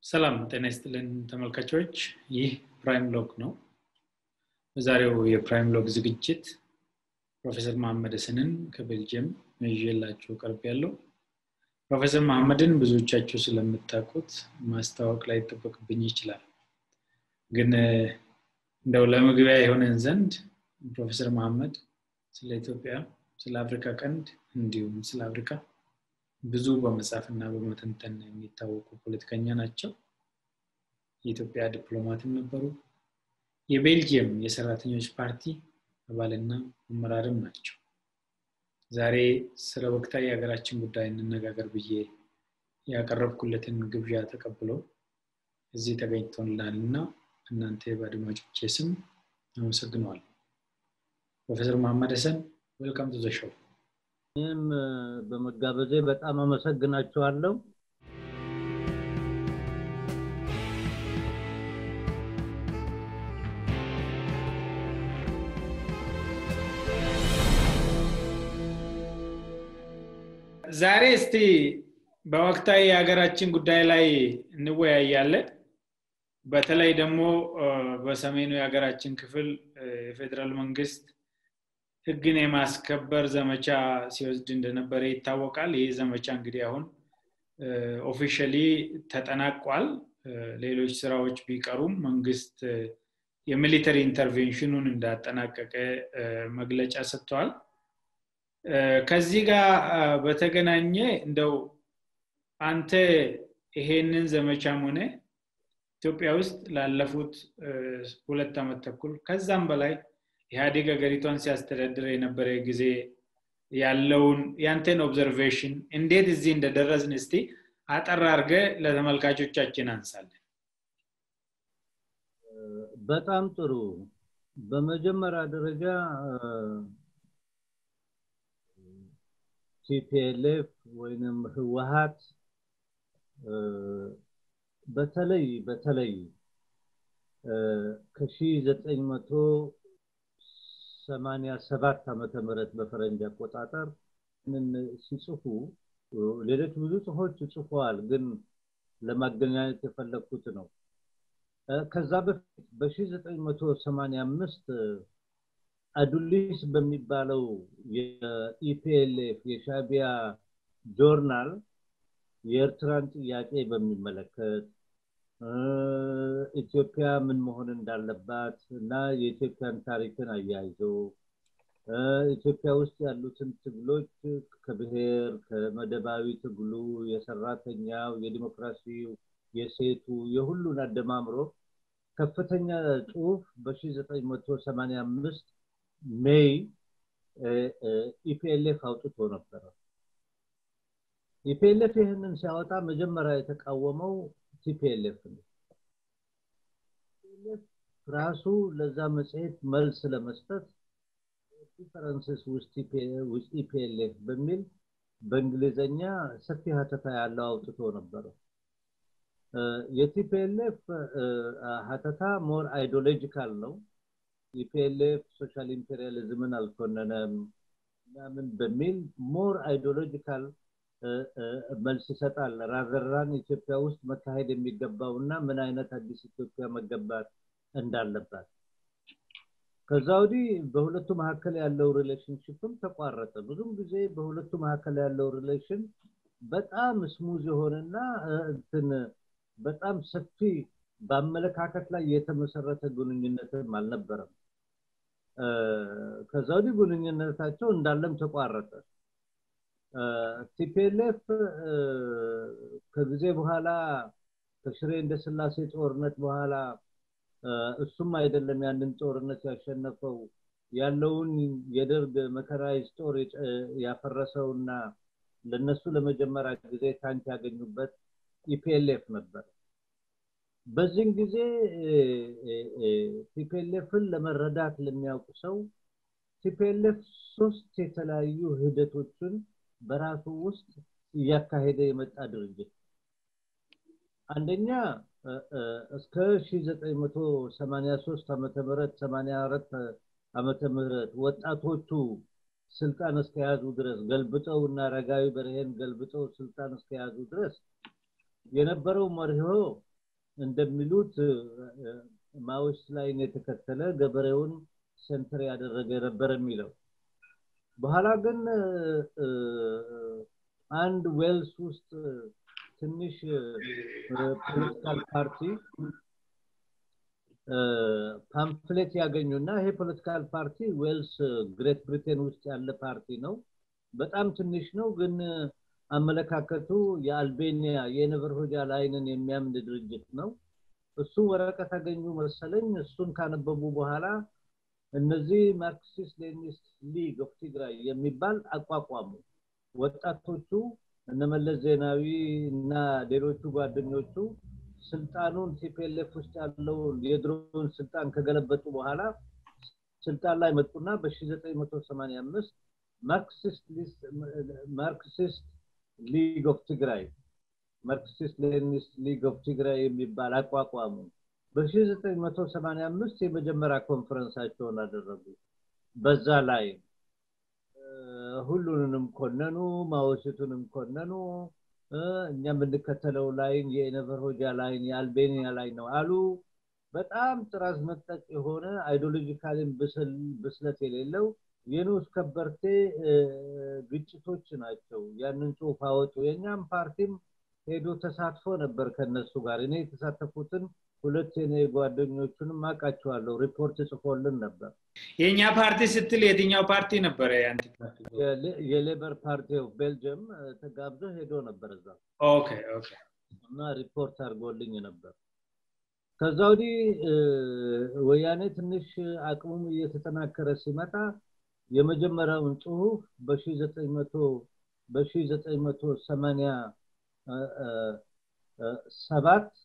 ሰላም ጤና ይስጥልን ተመልካቾች ይህ ፕራይም ሎግ ነው በዛሬው የፕራይም ሎግ ዝግጅት ፕሮፌሰር መሐመድ ስንን ከቤልጅየም ይዤላችሁ ቀርብ ያለው ፕሮፌሰር መሐመድን ብዙዎቻችሁ ስለምታውቁት ማስታወቅ ላይ ይጠበቅብኝ ይችላል ግን እንደው ለመግቢያ የሆነን ዘንድ ፕሮፌሰር መሐመድ ስለ ኢትዮጵያ ስለ አፍሪካ ቀንድ እንዲሁም ስለ አፍሪካ ብዙ በመጻፍ እና በመተንተን የሚታወቁ ፖለቲከኛ ናቸው የኢትዮጵያ ዲፕሎማትም ነበሩ የቤልጅየም የሰራተኞች ፓርቲ አባልና አመራርም ናቸው ዛሬ ስለ ወቅታዊ የሀገራችን ጉዳይ እንነጋገር ብዬ ያቀረብኩለትን ግብዣ ተቀብሎ እዚህ ተገኝቶልናል እና እናንተ በአድማጮቼ ስም አመሰግነዋል ፕሮፌሰር መሐመድ ሀሰን ዌልካም ቱ ዘሾው ይህም በመጋበዜ በጣም አመሰግናችኋለሁ ዛሬ እስቲ በወቅታዊ የሀገራችን ጉዳይ ላይ እንወያያለን በተለይ ደግሞ በሰሜኑ የሀገራችን ክፍል የፌዴራል መንግስት ህግን የማስከበር ዘመቻ ሲወስድ እንደነበረ ይታወቃል ይህ ዘመቻ እንግዲህ አሁን ኦፊሻሊ ተጠናቋል ሌሎች ስራዎች ቢቀሩም መንግስት የሚሊተሪ ኢንተርቬንሽኑን እንዳጠናቀቀ መግለጫ ሰጥተዋል ከዚህ ጋር በተገናኘ እንደው አንተ ይሄንን ዘመቻም ሆነ ኢትዮጵያ ውስጥ ላለፉት ሁለት ዓመት ተኩል ከዛም በላይ ኢህአዴግ ሀገሪቷን ሲያስተዳድር የነበረ ጊዜ ያለውን ያንተን ኦብዘርቬሽን እንዴት እዚህ እንደደረስን እስቲ አጠር አርገ ለተመልካቾቻችን አንሳለን በጣም ጥሩ በመጀመሪያ ደረጃ ቲፒኤልኤፍ ወይንም ህወሀት በተለይ በተለይ ከ1987 ዓመተ ምህረት በፈረንጅ አቆጣጠር ሲጽፉ ሌሎች ብዙ ጽሁፎች ጽፈዋል ግን ለማገናኘት የፈለግኩት ነው ከዛ በፊት በ1985 አዱሊስ በሚባለው የኢፒኤልኤፍ የሻቢያ ጆርናል የኤርትራን ጥያቄ በሚመለከት ኢትዮጵያ ምን መሆን እንዳለባት እና የኢትዮጵያን ታሪክን አያይዞ ኢትዮጵያ ውስጥ ያሉትን ትግሎች ከብሔር ከመደባዊ ትግሉ የሰራተኛው የዲሞክራሲው የሴቱ የሁሉን አደማምሮ ከፍተኛ ጽሁፍ በ1985 ሜይ ኢፒኤልኤፍ አውጥቶ ነበረ ኢፒኤልኤፍ ይህንን ሲያወጣ መጀመሪያ የተቃወመው ቲፒኤልኤፍ ነው ራሱ ለዛ መጽሔት መልስ ለመስጠት ዲፈረንስስ ውስጥ ኢፒኤልኤፍ በሚል በእንግሊዘኛ ሰፊ ሀተታ ያለው አውጥቶ ነበረ የቲፒኤልኤፍ ሀተታ ሞር አይዲዮሎጂካል ነው ኢፒኤልኤፍ ሶሻል ኢምፔሪያሊዝምን አልኮነነም ምናምን በሚል ሞር አይዲዮሎጂካል መልስ ይሰጣል ራዘራን ኢትዮጵያ ውስጥ መካሄድ የሚገባው እና ምን አይነት አዲስ ኢትዮጵያ መገባት እንዳለባት ከዛ ወዲህ በሁለቱ መካከል ያለው ሪሌሽንሽፕም ተቋረጠ ብዙም ጊዜ በሁለቱ መካከል ያለው ሪሌሽን በጣም ስሙዝ የሆነና እንትን በጣም ሰፊ በአመለካከት ላይ የተመሰረተ ግንኙነትም አልነበረም ከዛ ወዲህ ግንኙነታቸው እንዳለም ተቋረጠ ቲፒኤልኤፍ ከጊዜ በኋላ ከሽሬ እንደ ስላሴ ጦርነት በኋላ እሱም አይደለም ያንን ጦርነት ያሸነፈው ያለውን የደርግ መከራይዝ ጦር ያፈረሰውና ለነሱ ለመጀመሪያ ጊዜ ታንክ ያገኙበት ኢፒኤልኤፍ ነበር በዚህን ጊዜ ቲፒኤልኤፍን ለመረዳት ለሚያውቁ ሰው ቲፒኤልኤፍ ሶስት የተለያዩ ሂደቶችን በራሱ ውስጥ እያካሄደ የመጣ ድርጅት አንደኛ እስከ 1983 ዓመተ ምህረት 84 ዓመተ ምህረት ወጣቶቹ ስልጣን እስከያዙ ድረስ ገልብጠው እና ረጋዊ በርሄን ገልብጠው ስልጣን እስከያዙ ድረስ የነበረው መርሆ እንደሚሉት ማዎስ ላይን የተከተለ ገበሬውን ሴንተር ያደረገ ነበር የሚለው በኋላ ግን አንድ ዌልስ ውስጥ ትንሽ ፖለቲካል ፓርቲ ፓምፍሌት ያገኙና ይሄ ፖለቲካል ፓርቲ ዌልስ ግሬት ብሪቴን ውስጥ ያለ ፓርቲ ነው በጣም ትንሽ ነው ግን አመለካከቱ የአልቤኒያ የነቨር ሆጃ ላይንን የሚያምን ድርጅት ነው እሱ ወረቀት አገኙ መሰለኝ እሱን ካነበቡ በኋላ እነዚህ ማርክሲስት ሌኒስት ሊግ ኦፍ ትግራይ የሚባል አቋቋሙ ወጣቶቹ እነመለስ ዜናዊ እና ሌሎቹ ጓደኞቹ ስልጣኑን ቲፒኤልኤፍ ውስጥ ያለው የድሮውን ስልጣን ከገለበጡ በኋላ ስልጣን ላይ መጡና በ1985 ማርክሲስት ሊግ ኦፍ ትግራይ ማርክሲስት ሌኒስት ሊግ ኦፍ ትግራይ የሚባል አቋቋሙ በ1985 የመጀመሪያ ኮንፈረንሳቸውን አደረጉ በዛ ላይ ሁሉንም ኮነኑ ማወሲቱንም ኮነኑ እኛ የምንከተለው ላይን የነቨር ሆጃ ላይን የአልቤኒያ ላይ ነው አሉ በጣም ጥራዝ መጠቅ የሆነ አይዲዮሎጂካልን ብስለት የሌለው የንዑስ ከበርቴ ግጭቶች ናቸው ያንን ጽሁፍ አወጡ የእኛም ፓርቲም ሄዶ ተሳትፎ ነበር ከነሱ ጋር እኔ የተሳተፉትን ሁለት የኔ ጓደኞቹንም አውቃቸዋለሁ ሪፖርት ጽፎልን ነበር የእኛ ፓርቲ ስትል የትኛው ፓርቲ ነበረ የሌበር ፓርቲ ኦፍ ቤልጅየም ተጋብዞ ሄዶ ነበር እዛ ኦኬ ኦኬ እና ሪፖርት አድርጎልኝ ነበር ከዛ ወዲህ ወያኔ ትንሽ አቅሙም እየተጠናከረ ሲመጣ የመጀመሪያውን ጽሁፍ በ987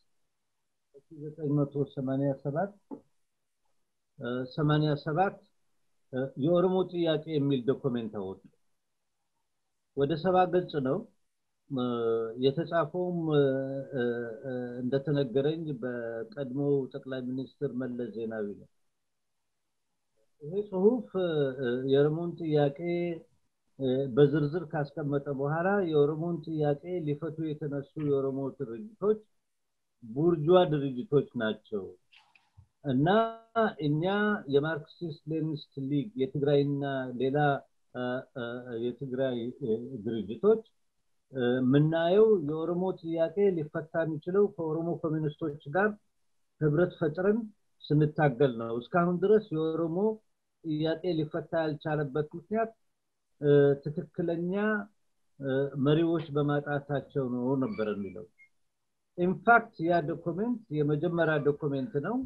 87 የኦሮሞ ጥያቄ የሚል ዶክሜንት አወጡ ወደ ሰባ ገጽ ነው የተጻፈውም እንደተነገረኝ በቀድሞ ጠቅላይ ሚኒስትር መለስ ዜናዊ ነው ይሄ ጽሁፍ የኦሮሞን ጥያቄ በዝርዝር ካስቀመጠ በኋላ የኦሮሞን ጥያቄ ሊፈቱ የተነሱ የኦሮሞ ድርጅቶች ቡርጇ ድርጅቶች ናቸው እና እኛ የማርክሲስት ሌኒስት ሊግ የትግራይና ሌላ የትግራይ ድርጅቶች የምናየው የኦሮሞ ጥያቄ ሊፈታ የሚችለው ከኦሮሞ ኮሚኒስቶች ጋር ህብረት ፈጥረን ስንታገል ነው እስካሁን ድረስ የኦሮሞ ጥያቄ ሊፈታ ያልቻለበት ምክንያት ትክክለኛ መሪዎች በማጣታቸው ነው ነበር የሚለው ኢንፋክት ያ ዶክሜንት የመጀመሪያ ዶክሜንት ነው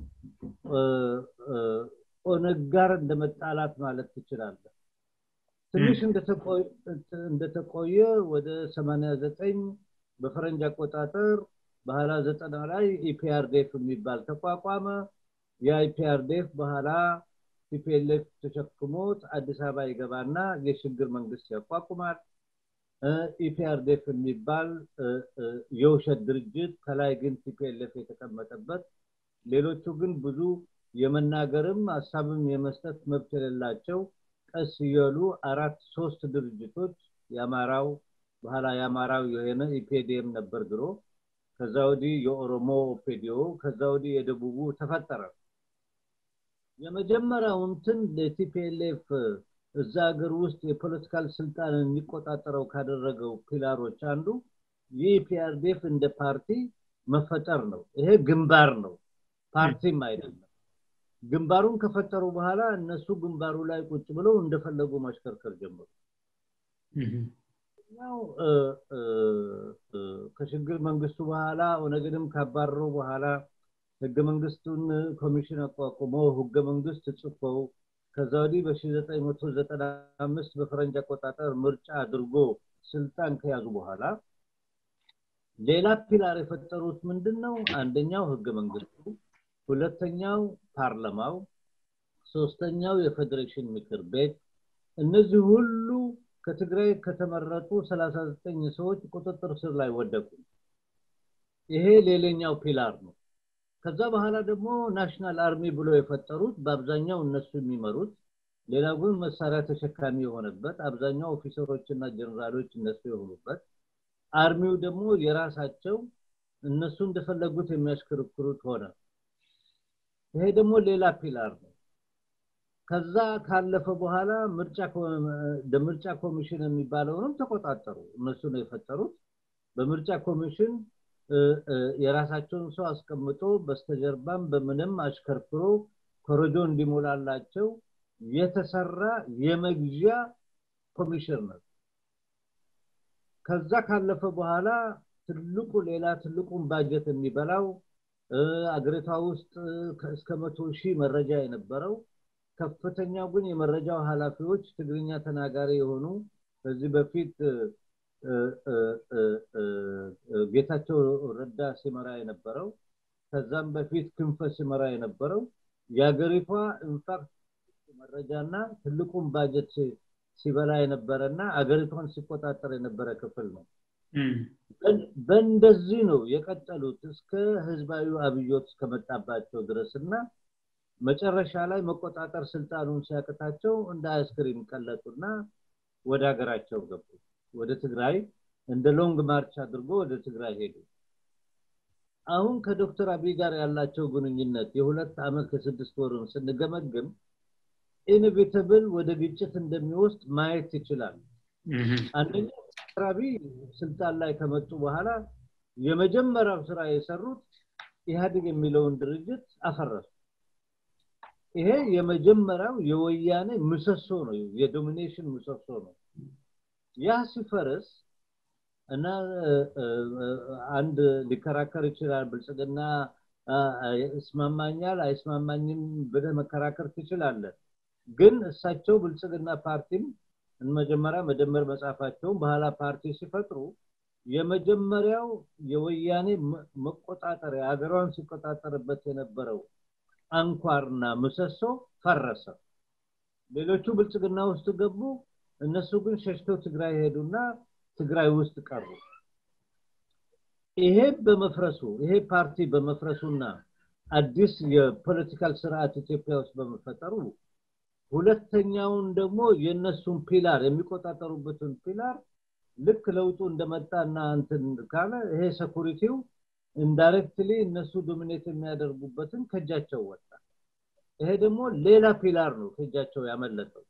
ኦነግ ጋር እንደመጣላት ማለት ትችላለ ትንሽ እንደተቆየ ወደ 89 በፈረንጅ አቆጣጠር በኋላ ዘጠና ላይ ኢፒአርዴፍ የሚባል ተቋቋመ የኢፒአርዴፍ በኋላ ቲፒኤልኤፍ ተሸክሞት አዲስ አበባ ይገባና የሽግግር መንግስት ያቋቁማል ኢፒአርዴፍ የሚባል የውሸት ድርጅት ከላይ ግን ቲፒኤልኤፍ የተቀመጠበት ሌሎቹ ግን ብዙ የመናገርም ሀሳብም የመስጠት መብት የሌላቸው ቀስ እያሉ አራት ሶስት ድርጅቶች የአማራው በኋላ የአማራው የሆነ ኢፔዲኤም ነበር ድሮ ከዛ ወዲህ የኦሮሞ ኦፔዲዮ ከዛ ወዲህ የደቡቡ ተፈጠረ የመጀመሪያው እንትን ለቲፒኤልኤፍ እዛ ሀገር ውስጥ የፖለቲካል ስልጣን የሚቆጣጠረው ካደረገው ፒላሮች አንዱ የፒአርዴፍ እንደ ፓርቲ መፈጠር ነው ይሄ ግንባር ነው ፓርቲም አይደለም ግንባሩን ከፈጠሩ በኋላ እነሱ ግንባሩ ላይ ቁጭ ብለው እንደፈለጉ ማሽከርከር ጀመሩ ያው ከሽግግር መንግስቱ በኋላ ኦነግንም ካባረሩ በኋላ ህገ መንግስቱን ኮሚሽን አቋቁሞ ህገ መንግስት ጽፈው ከዛ ወዲህ በ1995 በፈረንጅ አቆጣጠር ምርጫ አድርጎ ስልጣን ከያዙ በኋላ ሌላ ፒላር የፈጠሩት ምንድን ነው አንደኛው ህገ መንግስቱ ሁለተኛው ፓርላማው ሶስተኛው የፌዴሬሽን ምክር ቤት እነዚህ ሁሉ ከትግራይ ከተመረጡ 39 ሰዎች ቁጥጥር ስር ላይ ወደቁ ይሄ ሌላኛው ፒላር ነው ከዛ በኋላ ደግሞ ናሽናል አርሚ ብሎ የፈጠሩት በአብዛኛው እነሱ የሚመሩት ሌላው ግን መሳሪያ ተሸካሚ የሆነበት አብዛኛው ኦፊሰሮች እና ጀነራሎች እነሱ የሆኑበት አርሚው ደግሞ የራሳቸው እነሱ እንደፈለጉት የሚያሽከረክሩት ሆነ ይሄ ደግሞ ሌላ ፒላር ነው ከዛ ካለፈ በኋላ ምርጫ ኮሚሽን የሚባለውንም ተቆጣጠሩ እነሱ ነው የፈጠሩት በምርጫ ኮሚሽን የራሳቸውን ሰው አስቀምጦ በስተጀርባም በምንም አሽከርክሮ ኮረጆ እንዲሞላላቸው የተሰራ የመግዣ ኮሚሽን ነው ከዛ ካለፈ በኋላ ትልቁ ሌላ ትልቁን ባጀት የሚበላው አገሪቷ ውስጥ እስከ መቶ ሺህ መረጃ የነበረው ከፍተኛው ግን የመረጃው ኃላፊዎች ትግርኛ ተናጋሪ የሆኑ ከዚህ በፊት ጌታቸው ረዳ ሲመራ የነበረው ከዛም በፊት ክንፈ ሲመራ የነበረው የሀገሪቷ ኢንፋክት መረጃና ትልቁን ባጀት ሲበላ የነበረና አገሪቷን ሲቆጣጠር የነበረ ክፍል ነው በእንደዚህ ነው የቀጠሉት እስከ ህዝባዊ አብዮት እስከመጣባቸው ድረስ እና መጨረሻ ላይ መቆጣጠር ስልጣኑን ሲያቅታቸው እንደ አይስክሪም ቀለጡና ወደ ሀገራቸው ገቡ ወደ ትግራይ እንደ ሎንግ ማርች አድርጎ ወደ ትግራይ ሄዱ አሁን ከዶክተር አብይ ጋር ያላቸው ግንኙነት የሁለት ዓመት ከስድስት ወሩን ስንገመግም ኢንቪተብል ወደ ግጭት እንደሚወስድ ማየት ይችላል አንደኛ ዶክተር አብይ ስልጣን ላይ ከመጡ በኋላ የመጀመሪያው ስራ የሰሩት ኢህአዴግ የሚለውን ድርጅት አፈረሱ ይሄ የመጀመሪያው የወያኔ ምሰሶ ነው የዶሚኔሽን ምሰሶ ነው ያ ሲፈርስ እና አንድ ሊከራከር ይችላል ብልጽግና እስማማኛል አይስማማኝም ብለህ መከራከር ትችላለን ግን እሳቸው ብልጽግና ፓርቲም መጀመሪያ መደመር መጽሐፋቸውን በኋላ ፓርቲ ሲፈጥሩ የመጀመሪያው የወያኔ መቆጣጠሪያ ሀገሯን ሲቆጣጠርበት የነበረው አንኳርና ምሰሶ ፈረሰ ሌሎቹ ብልጽግና ውስጥ ገቡ እነሱ ግን ሸሽተው ትግራይ ሄዱና ትግራይ ውስጥ ቀሩ ይሄ በመፍረሱ ይሄ ፓርቲ በመፍረሱና አዲስ የፖለቲካል ስርዓት ኢትዮጵያ ውስጥ በመፈጠሩ ሁለተኛውን ደግሞ የነሱን ፒላር የሚቆጣጠሩበትን ፒላር ልክ ለውጡ እንደመጣና እንትን ካለ ይሄ ሴኩሪቲው ኢንዳይሬክትሊ እነሱ ዶሚኔት የሚያደርጉበትን ከእጃቸው ወጣ ይሄ ደግሞ ሌላ ፒላር ነው ከእጃቸው ያመለጠው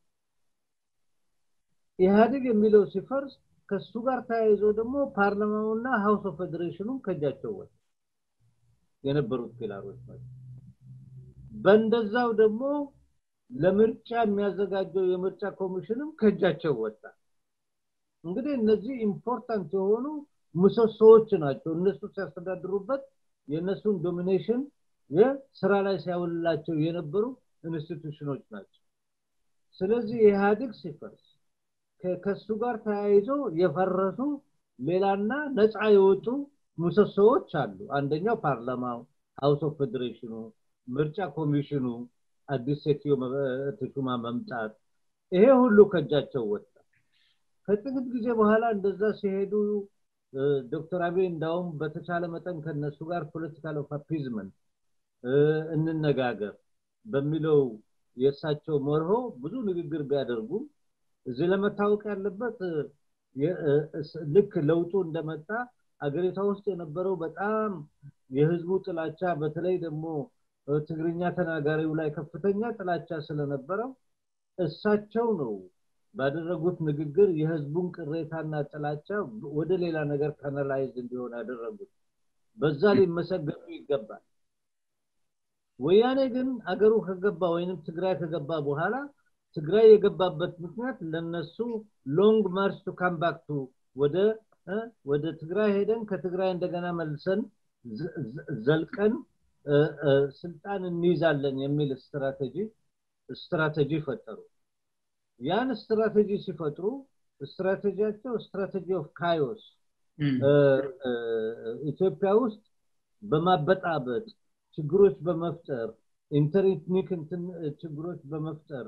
ኢህአዴግ የሚለው ሲፈርስ ከሱ ጋር ተያይዞ ደግሞ ፓርላማውና ሃውስ ኦፍ ፌዴሬሽኑም ከእጃቸው ወጣ የነበሩት ፒላሮች ናቸው በእንደዛው ደግሞ ለምርጫ የሚያዘጋጀው የምርጫ ኮሚሽንም ከእጃቸው ወጣ እንግዲህ እነዚህ ኢምፖርታንት የሆኑ ምሰሶዎች ናቸው እነሱ ሲያስተዳድሩበት የእነሱን ዶሚኔሽን የስራ ላይ ሲያውልላቸው የነበሩ ኢንስቲቱሽኖች ናቸው ስለዚህ ኢህአዴግ ሲፈርስ ከሱ ጋር ተያይዞ የፈረሱ ሌላና ነፃ የወጡ ምሰሶዎች አሉ አንደኛው ፓርላማው ሃውስ ኦፍ ፌዴሬሽኑ ምርጫ ኮሚሽኑ አዲስ ሴትዮ ተሹማ መምጣት ይሄ ሁሉ ከእጃቸው ወጣ ከጥቂት ጊዜ በኋላ እንደዛ ሲሄዱ ዶክተር አብይ እንዳውም በተቻለ መጠን ከነሱ ጋር ፖለቲካል ኦፍ አፒዝመንት እንነጋገር በሚለው የእሳቸው መርሆ ብዙ ንግግር ቢያደርጉም እዚህ ለመታወቅ ያለበት ልክ ለውጡ እንደመጣ አገሪቷ ውስጥ የነበረው በጣም የህዝቡ ጥላቻ በተለይ ደግሞ ትግርኛ ተናጋሪው ላይ ከፍተኛ ጥላቻ ስለነበረው እሳቸው ነው ባደረጉት ንግግር የህዝቡን ቅሬታና ጥላቻ ወደ ሌላ ነገር ካናላይዝ እንዲሆን ያደረጉት በዛ ሊመሰገኑ ይገባል ወያኔ ግን አገሩ ከገባ ወይንም ትግራይ ከገባ በኋላ ትግራይ የገባበት ምክንያት ለነሱ ሎንግ ማርች ቱ ካም ባክ ቱ ወደ ወደ ትግራይ ሄደን ከትግራይ እንደገና መልሰን ዘልቀን ስልጣን እንይዛለን የሚል ስትራቴጂ ስትራቴጂ ፈጠሩ ያን ስትራቴጂ ሲፈጥሩ ስትራቴጂያቸው ስትራቴጂ ኦፍ ካዮስ ኢትዮጵያ ውስጥ በማበጣበጥ ችግሮች በመፍጠር ኢንተርኔትኒክ ችግሮች በመፍጠር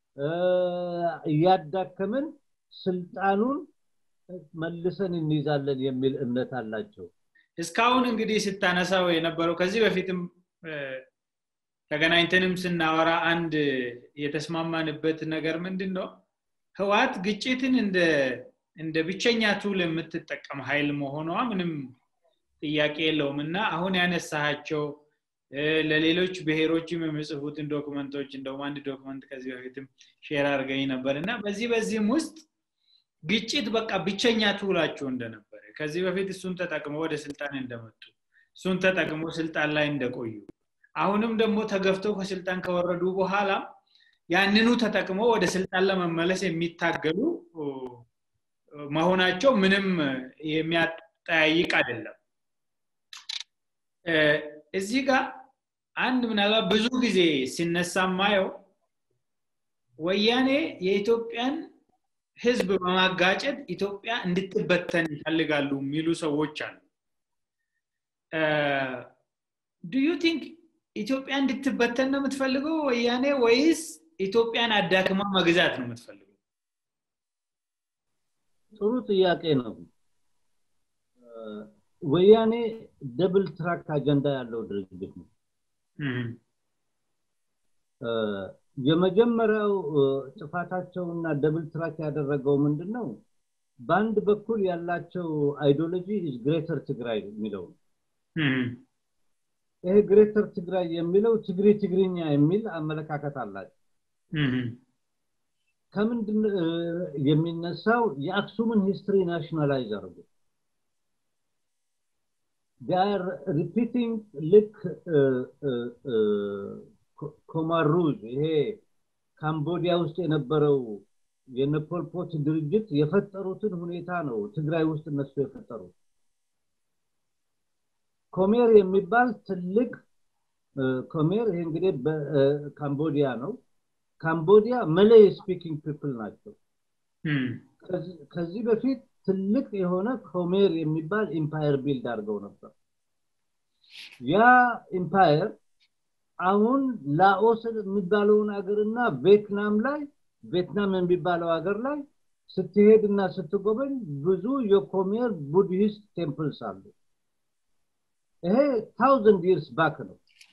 እያዳከምን ስልጣኑን መልሰን እንይዛለን የሚል እምነት አላቸው እስካሁን እንግዲህ ስታነሳው የነበረው ከዚህ በፊትም ተገናኝተንም ስናወራ አንድ የተስማማንበት ነገር ምንድን ነው ህዋት ግጭትን እንደ ብቸኛ ቱል የምትጠቀም ኃይል መሆኗ ምንም ጥያቄ የለውም እና አሁን ያነሳሃቸው ለሌሎች ብሔሮችም የሚጽፉትን ዶክመንቶች እንደውም አንድ ዶክመንት ከዚህ በፊትም ሼር አድርገኝ ነበር እና በዚህ በዚህም ውስጥ ግጭት በቃ ብቸኛ ትውላቸው እንደነበረ ከዚህ በፊት እሱን ተጠቅመው ወደ ስልጣን እንደመጡ እሱን ተጠቅሞ ስልጣን ላይ እንደቆዩ አሁንም ደግሞ ተገፍተው ከስልጣን ከወረዱ በኋላ ያንኑ ተጠቅመው ወደ ስልጣን ለመመለስ የሚታገሉ መሆናቸው ምንም የሚያጠያይቅ አይደለም እዚህ ጋር አንድ ምናልባት ብዙ ጊዜ ሲነሳ ማየው ወያኔ የኢትዮጵያን ህዝብ በማጋጨት ኢትዮጵያ እንድትበተን ይፈልጋሉ የሚሉ ሰዎች አሉ ዱ ዩ ቲንክ ኢትዮጵያ እንድትበተን ነው የምትፈልገው ወያኔ ወይስ ኢትዮጵያን አዳክማ መግዛት ነው የምትፈልገው ጥሩ ጥያቄ ነው ወያኔ ደብል ትራክ አጀንዳ ያለው ድርጅት ነው የመጀመሪያው ጥፋታቸውና ደብል ትራክ ያደረገው ምንድን ነው በአንድ በኩል ያላቸው አይዲዮሎጂ ኢዝ ግሬተር ትግራይ የሚለው ይሄ ግሬተር ትግራይ የሚለው ትግሪ ትግርኛ የሚል አመለካከት አላቸው ከምንድን የሚነሳው የአክሱምን ሂስትሪ ናሽናላይዝ አድርጉ ር ሪፒቲንግ ልክ ኮማሩዝ ይሄ ካምቦዲያ ውስጥ የነበረው የነፖልፖት ድርጅት የፈጠሩትን ሁኔታ ነው ትግራይ ውስጥ እነሱ የፈጠሩት ኮሜር የሚባል ትልቅ ኮሜር ይሄ እንግዲህ በካምቦዲያ ነው ካምቦዲያ መለይ ስፒኪንግ ፒፕል ናቸው ከዚህ በፊት ትልቅ የሆነ ኮሜር የሚባል ኢምፓየር ቢልድ አድርገው ነበር ያ ኢምፓየር አሁን ላኦስ የሚባለውን ሀገርና ቪየትናም ላይ ቪየትናም የሚባለው ሀገር ላይ ስትሄድ እና ስትጎበኝ ብዙ የኮሜር ቡድሂስት ቴምፕልስ አሉ ይሄ ታውዘንድ ይርስ ባክ ነው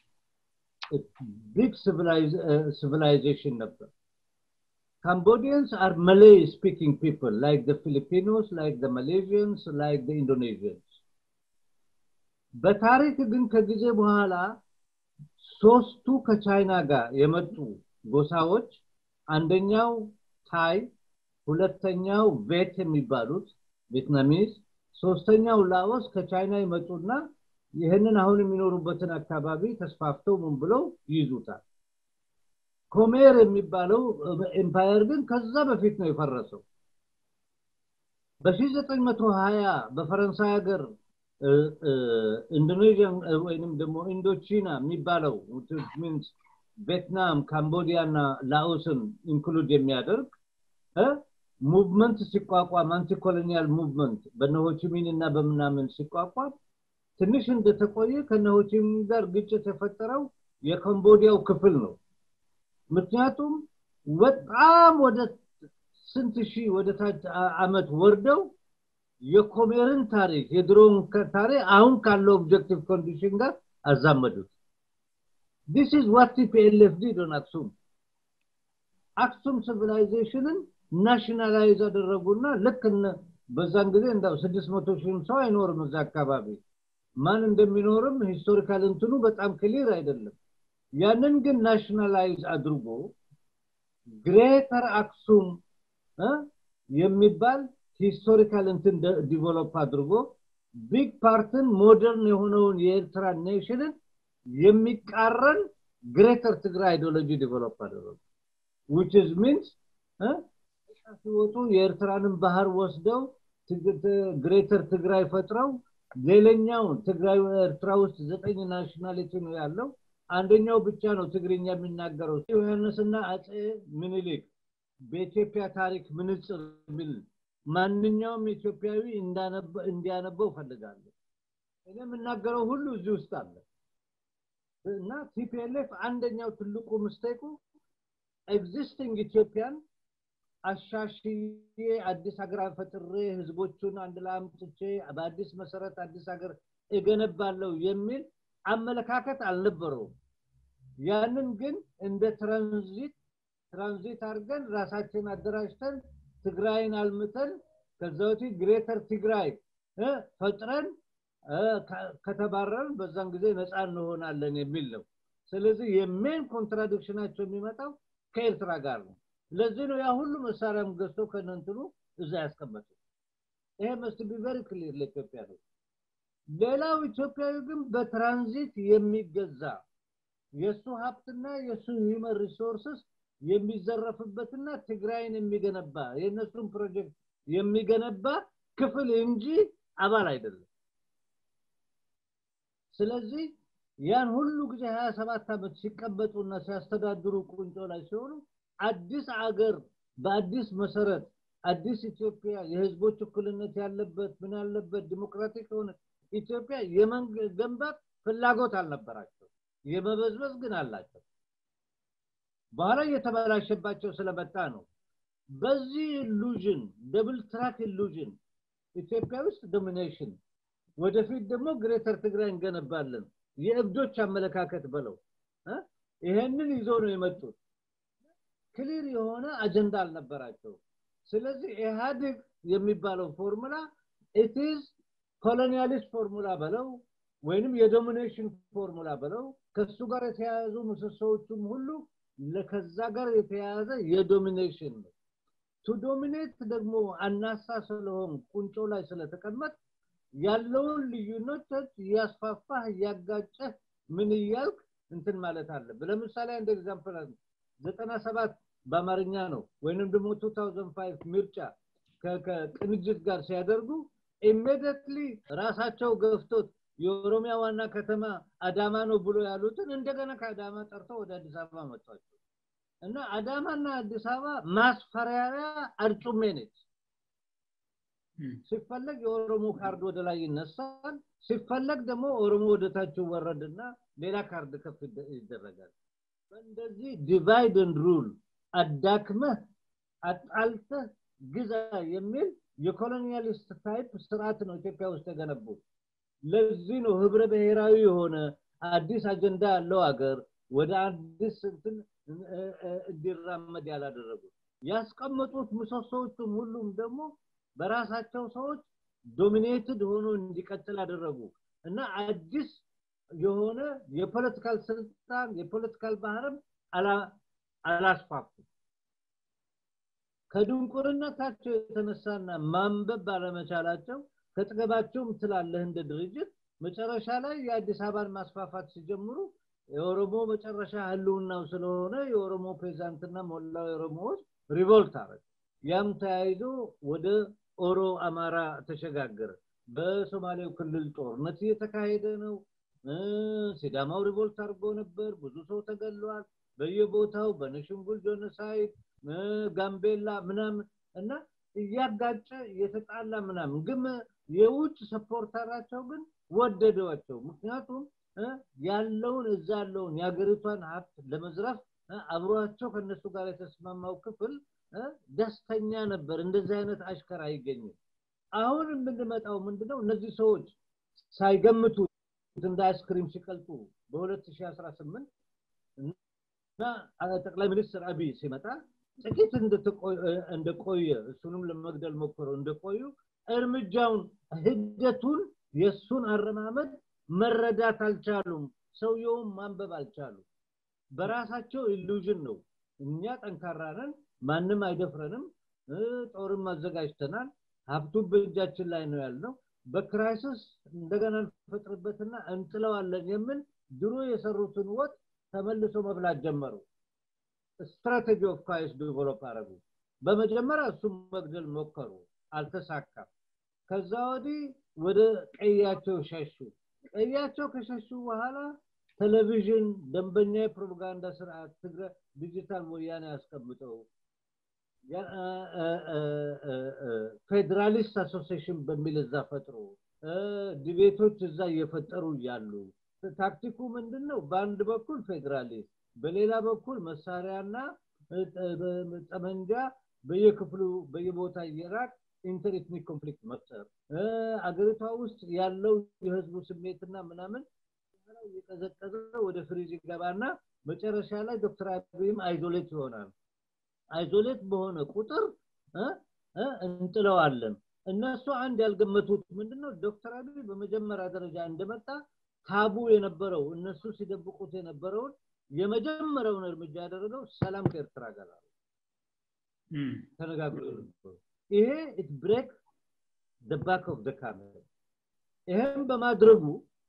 ቢግ ሲቪላይዜሽን ነበር Cambodians are Malay speaking people, like the Filipinos, like the Malaysians, like the Indonesians. በታሪክ ግን ከጊዜ በኋላ ሶስቱ ከቻይና ጋር የመጡ ጎሳዎች አንደኛው ታይ፣ ሁለተኛው ቬት የሚባሉት ቪትናሚስ፣ ሶስተኛው ላኦስ ከቻይና ይመጡና ይህንን አሁን የሚኖሩበትን አካባቢ ተስፋፍተው ምን ብለው ይይዙታል። ኮሜር የሚባለው ኤምፓየር ግን ከዛ በፊት ነው የፈረሰው በ920 በፈረንሳይ ሀገር ኢንዶኔዥያን ወይንም ደግሞ ኢንዶቺና የሚባለው ሚንስ ቪየትናም ካምቦዲያ እና ላኦስን ኢንክሉድ የሚያደርግ ሙቭመንት ሲቋቋም አንቲኮሎኒያል ሙቭመንት በነሆችሚን እና በምናምን ሲቋቋም ትንሽ እንደተቆየ ከነሆችሚን ጋር ግጭት የፈጠረው የካምቦዲያው ክፍል ነው ምክንያቱም በጣም ወደ ስንት ሺህ ወደ ታች አመት ወርደው የኮሜርን ታሪክ የድሮውን ታሪክ አሁን ካለው ኦብጀክቲቭ ኮንዲሽን ጋር አዛመዱት ዲስ ኢዝ ዋት ቲፒኤልኤፍ ዲድ ኦን አክሱም አክሱም ሲቪላይዜሽንን ናሽናላይዝ አደረጉና ልክ በዛን ጊዜ እንዳው ስድስት መቶ ሺህም ሰው አይኖርም እዛ አካባቢ ማን እንደሚኖርም ሂስቶሪካል እንትኑ በጣም ክሊር አይደለም ያንን ግን ናሽናላይዝ አድርጎ ግሬተር አክሱም የሚባል ሂስቶሪካል እንትን ዲቨሎፕ አድርጎ ቢግ ፓርትን ሞደርን የሆነውን የኤርትራ ኔሽንን የሚቃረን ግሬተር ትግራይ አይዲዮሎጂ ዲቨሎፕ አደረጉ which is means ሲወጡ የኤርትራንን ባህር ወስደው ግሬተር ትግራይ ፈጥረው ሌላኛውን ትግራይ ኤርትራ ውስጥ ዘጠኝ ናሽናሊቲ ነው ያለው አንደኛው ብቻ ነው ትግርኛ የሚናገረው ዮሐንስና አጼ ምኒልክ በኢትዮጵያ ታሪክ ምንጽር የሚል ማንኛውም ኢትዮጵያዊ እንዲያነበው ፈልጋለሁ እኔ የምናገረው ሁሉ እዚህ ውስጥ አለ እና ቲፒኤልኤፍ አንደኛው ትልቁ ምስቴኩ ኤግዚስቲንግ ኢትዮጵያን አሻሽዬ አዲስ ሀገር ፈጥሬ ህዝቦቹን አንድ ላይ አምጥቼ በአዲስ መሰረት አዲስ ሀገር እገነባለሁ የሚል አመለካከት አልነበረውም ያንን ግን እንደ ትራንዚት ትራንዚት አድርገን ራሳችን አደራጅተን ትግራይን አልምተን ከዛ ወዲህ ግሬተር ትግራይ ፈጥረን ከተባረርን በዛን ጊዜ ነፃ እንሆናለን የሚል ነው ስለዚህ የሜን ኮንትራዲክሽናቸው የሚመጣው ከኤርትራ ጋር ነው ለዚህ ነው ያ ሁሉ መሳሪያም ገዝቶ ከነንትኑ እዛ ያስቀመጡ ይሄ መስት ቢ ቨሪ ክሊር ለኢትዮጵያ ነው ሌላው ኢትዮጵያዊ ግን በትራንዚት የሚገዛ የእሱ ሀብትና የእሱ ሂመን ሪሶርስስ የሚዘረፍበትና ትግራይን የሚገነባ የእነሱን ፕሮጀክት የሚገነባ ክፍል እንጂ አባል አይደለም ስለዚህ ያን ሁሉ ጊዜ 27 ዓመት ሲቀመጡና ሲያስተዳድሩ ቁንጮ ላይ ሲሆኑ አዲስ አገር በአዲስ መሰረት አዲስ ኢትዮጵያ የህዝቦች እኩልነት ያለበት ምን ያለበት ዲሞክራቲክ የሆነ ኢትዮጵያ የመገንባት ፍላጎት አልነበራቸው የመበዝበዝ ግን አላቸው በኋላ እየተበላሸባቸው ስለመጣ ነው በዚህ ኢሉዥን ደብል ትራክ ኢሉዥን ኢትዮጵያ ውስጥ ዶሚኔሽን ወደፊት ደግሞ ግሬተር ትግራይ እንገነባለን የእብዶች አመለካከት በለው ይሄንን ይዞ ነው የመጡት ክሊር የሆነ አጀንዳ አልነበራቸው ስለዚህ ኢህአዴግ የሚባለው ፎርሙላ ኢትዝ ኮሎኒያሊስት ፎርሙላ በለው ወይንም የዶሚኔሽን ፎርሙላ በለው ከሱ ጋር የተያያዙ ምሰሶዎቹም ሁሉ ከዛ ጋር የተያያዘ የዶሚኔሽን ነው ቱ ዶሚኔት ደግሞ አናሳ ስለሆን ቁንጮ ላይ ስለተቀመጥ ያለውን ልዩነቶች እያስፋፋህ እያጋጨህ ምን እያልክ እንትን ማለት አለብህ ለምሳሌ አንድ ኤግዛምፕል ዘጠና ሰባት በአማርኛ ነው ወይንም ደግሞ 2005 ምርጫ ከቅንጅት ጋር ሲያደርጉ ኢሚዲየትሊ ራሳቸው ገፍቶት የኦሮሚያ ዋና ከተማ አዳማ ነው ብሎ ያሉትን እንደገና ከአዳማ ጠርተው ወደ አዲስ አበባ መጥቷቸው እና አዳማና አዲስ አበባ ማስፈራሪያ አርጩሜ ነች ሲፈለግ የኦሮሞ ካርድ ወደ ላይ ይነሳል ሲፈለግ ደግሞ ኦሮሞ ወደ ታች ወረድና ሌላ ካርድ ከፍ ይደረጋል እንደዚህ ዲቫይድ ሩል አዳክመህ አጣልተህ ግዛ የሚል የኮሎኒያሊስት ታይፕ ስርዓት ነው ኢትዮጵያ ውስጥ የገነቡት ለዚህ ነው ህብረ ብሔራዊ የሆነ አዲስ አጀንዳ ያለው ሀገር ወደ አዲስ እንትን እንዲራመድ ያላደረጉት ያስቀመጡት ምሰሶዎቹም ሁሉም ደግሞ በራሳቸው ሰዎች ዶሚኔትድ ሆኖ እንዲቀጥል አደረጉ እና አዲስ የሆነ የፖለቲካል ስልጣን የፖለቲካል ባህርም አላስፋፉ ከድንቁርነታቸው የተነሳና ማንበብ ባለመቻላቸው ከጥገባቸውም ትላለህ እንደ ድርጅት መጨረሻ ላይ የአዲስ አበባን ማስፋፋት ሲጀምሩ የኦሮሞ መጨረሻ ህልውናው ስለሆነ የኦሮሞ ፔዛንትና ሞላው ኦሮሞዎች ሪቮልት አረግ ያም ተያይዞ ወደ ኦሮ አማራ ተሸጋገረ በሶማሌው ክልል ጦርነት እየተካሄደ ነው ሲዳማው ሪቮልት አድርጎ ነበር ብዙ ሰው ተገሏል በየቦታው በነሽንጉል ጆኖሳይድ ጋምቤላ ምናምን እና እያጋጨ እየተጣላ ምናምን ግን የውጭ ሰፖርተራቸው ግን ወደደዋቸው ምክንያቱም ያለውን እዛ ያለውን የሀገሪቷን ሀብት ለመዝረፍ አብሯቸው ከነሱ ጋር የተስማማው ክፍል ደስተኛ ነበር እንደዚህ አይነት አሽከር አይገኝም አሁን የምንመጣው ምንድነው እነዚህ ሰዎች ሳይገምቱ እንደ አይስክሪም ሲቀልጡ በ2018 እና ጠቅላይ ሚኒስትር አብይ ሲመጣ ጥቂት እንደቆየ እሱንም ለመግደል ሞክረው እንደቆዩ እርምጃውን ሂደቱን የእሱን አረማመድ መረዳት አልቻሉም ሰውየውም ማንበብ አልቻሉ በራሳቸው ኢሉዥን ነው እኛ ጠንካራ ነን ማንም አይደፍረንም ጦርም አዘጋጅተናል ሀብቱ በእጃችን ላይ ነው ያልነው በክራይሲስ እንደገና እንፈጥርበትና እንጥለዋለን የምን ድሮ የሰሩትን ወጥ ተመልሶ መብላት ጀመሩ ስትራቴጂ ኦፍ ክራይስ ዲቨሎፕ አረጉ በመጀመሪያ እሱም መግደል ሞከሩ አልተሳካም ከዛ ወዲህ ወደ ቀያቸው ሸሹ ቀያቸው ከሸሹ በኋላ ቴሌቪዥን ደንበኛ የፕሮፓጋንዳ ስርዓት ትግራይ ዲጂታል ወያኔ ያስቀምጠው ፌዴራሊስት አሶሲሽን በሚል እዛ ፈጥሮ ዲቤቶች እዛ እየፈጠሩ እያሉ ታክቲኩ ምንድን ነው በአንድ በኩል ፌዴራሊስት በሌላ በኩል መሳሪያና ጠመንጃ በየክፍሉ በየቦታ እየራቅ ኢንተርኤትኒክ ኮንፍሊክት መፍጠር አገሪቷ ውስጥ ያለው የህዝቡ ስሜትና ምናምን እየቀዘቀዘ ወደ ፍሪዝ ይገባና መጨረሻ ላይ ዶክተር አብይም አይዞሌት ይሆናል አይዞሌት በሆነ ቁጥር እንጥለዋለን እነሱ አንድ ያልገመቱት ምንድነው ዶክተር አብይ በመጀመሪያ ደረጃ እንደመጣ ታቡ የነበረው እነሱ ሲደብቁት የነበረውን የመጀመሪያውን እርምጃ ያደረገው ሰላም ከኤርትራ ጋር ተነጋግሮ ይሄ ኢት ብሬክ the back of the camera ይሄም በማድረጉ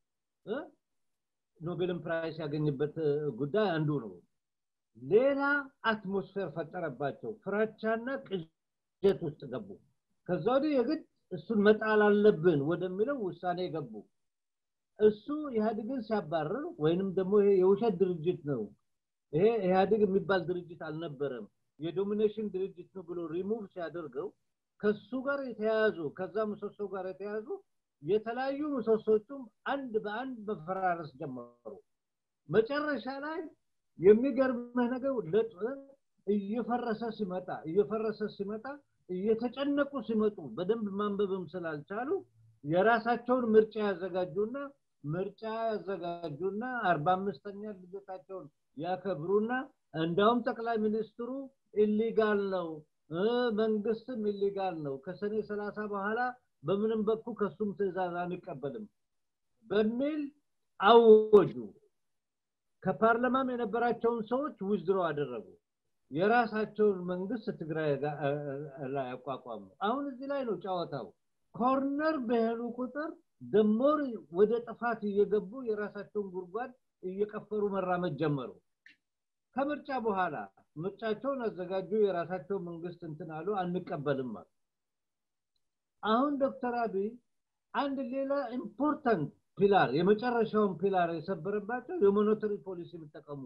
ኖቤልን ፕራይስ ያገኝበት ጉዳይ አንዱ ነው ሌላ አትሞስፌር ፈጠረባቸው ፍራቻና ቅጀት ውስጥ ገቡ ከዛ ወዲህ የግድ እሱን መጣል አለብን ወደሚለው ውሳኔ ገቡ እሱ ኢህአዴግን ሲያባርር ወይንም ደግሞ ይሄ የውሸት ድርጅት ነው ይሄ ኢህአዴግ የሚባል ድርጅት አልነበረም የዶሚኔሽን ድርጅት ነው ብሎ ሪሙቭ ሲያደርገው ከሱ ጋር የተያያዙ ከዛ ምሰሶ ጋር የተያያዙ የተለያዩ ምሰሶቹም አንድ በአንድ መፈራረስ ጀመሩ መጨረሻ ላይ የሚገርምህ ነገር እየፈረሰ ሲመጣ እየፈረሰ ሲመጣ እየተጨነቁ ሲመጡ በደንብ ማንበብም ስላልቻሉ የራሳቸውን ምርጫ ያዘጋጁና ምርጫ ያዘጋጁና አርባ አምስተኛ ልደታቸውን ያከብሩና እንዳውም ጠቅላይ ሚኒስትሩ ኢሊጋል ነው መንግስትም ኢሊጋል ነው ከሰኔ ሰላሳ በኋላ በምንም በኩል ከሱም ትእዛዝ አንቀበልም በሚል አወጁ ከፓርላማም የነበራቸውን ሰዎች ውዝድሮ አደረጉ የራሳቸውን መንግስት ትግራይ ላይ አቋቋሙ አሁን እዚህ ላይ ነው ጨዋታው ኮርነር በሄዱ ቁጥር ደሞር ወደ ጥፋት እየገቡ የራሳቸውን ጉድጓድ እየቀፈሩ መራመድ ጀመሩ ከምርጫ በኋላ ምርጫቸውን አዘጋጁ የራሳቸው መንግስት እንትን አሉ አንቀበልም አሉ አሁን ዶክተር አብይ አንድ ሌላ ኢምፖርታንት ፒላር የመጨረሻውን ፒላር የሰበረባቸው የሞኔተሪ ፖሊሲ የሚጠቀሙ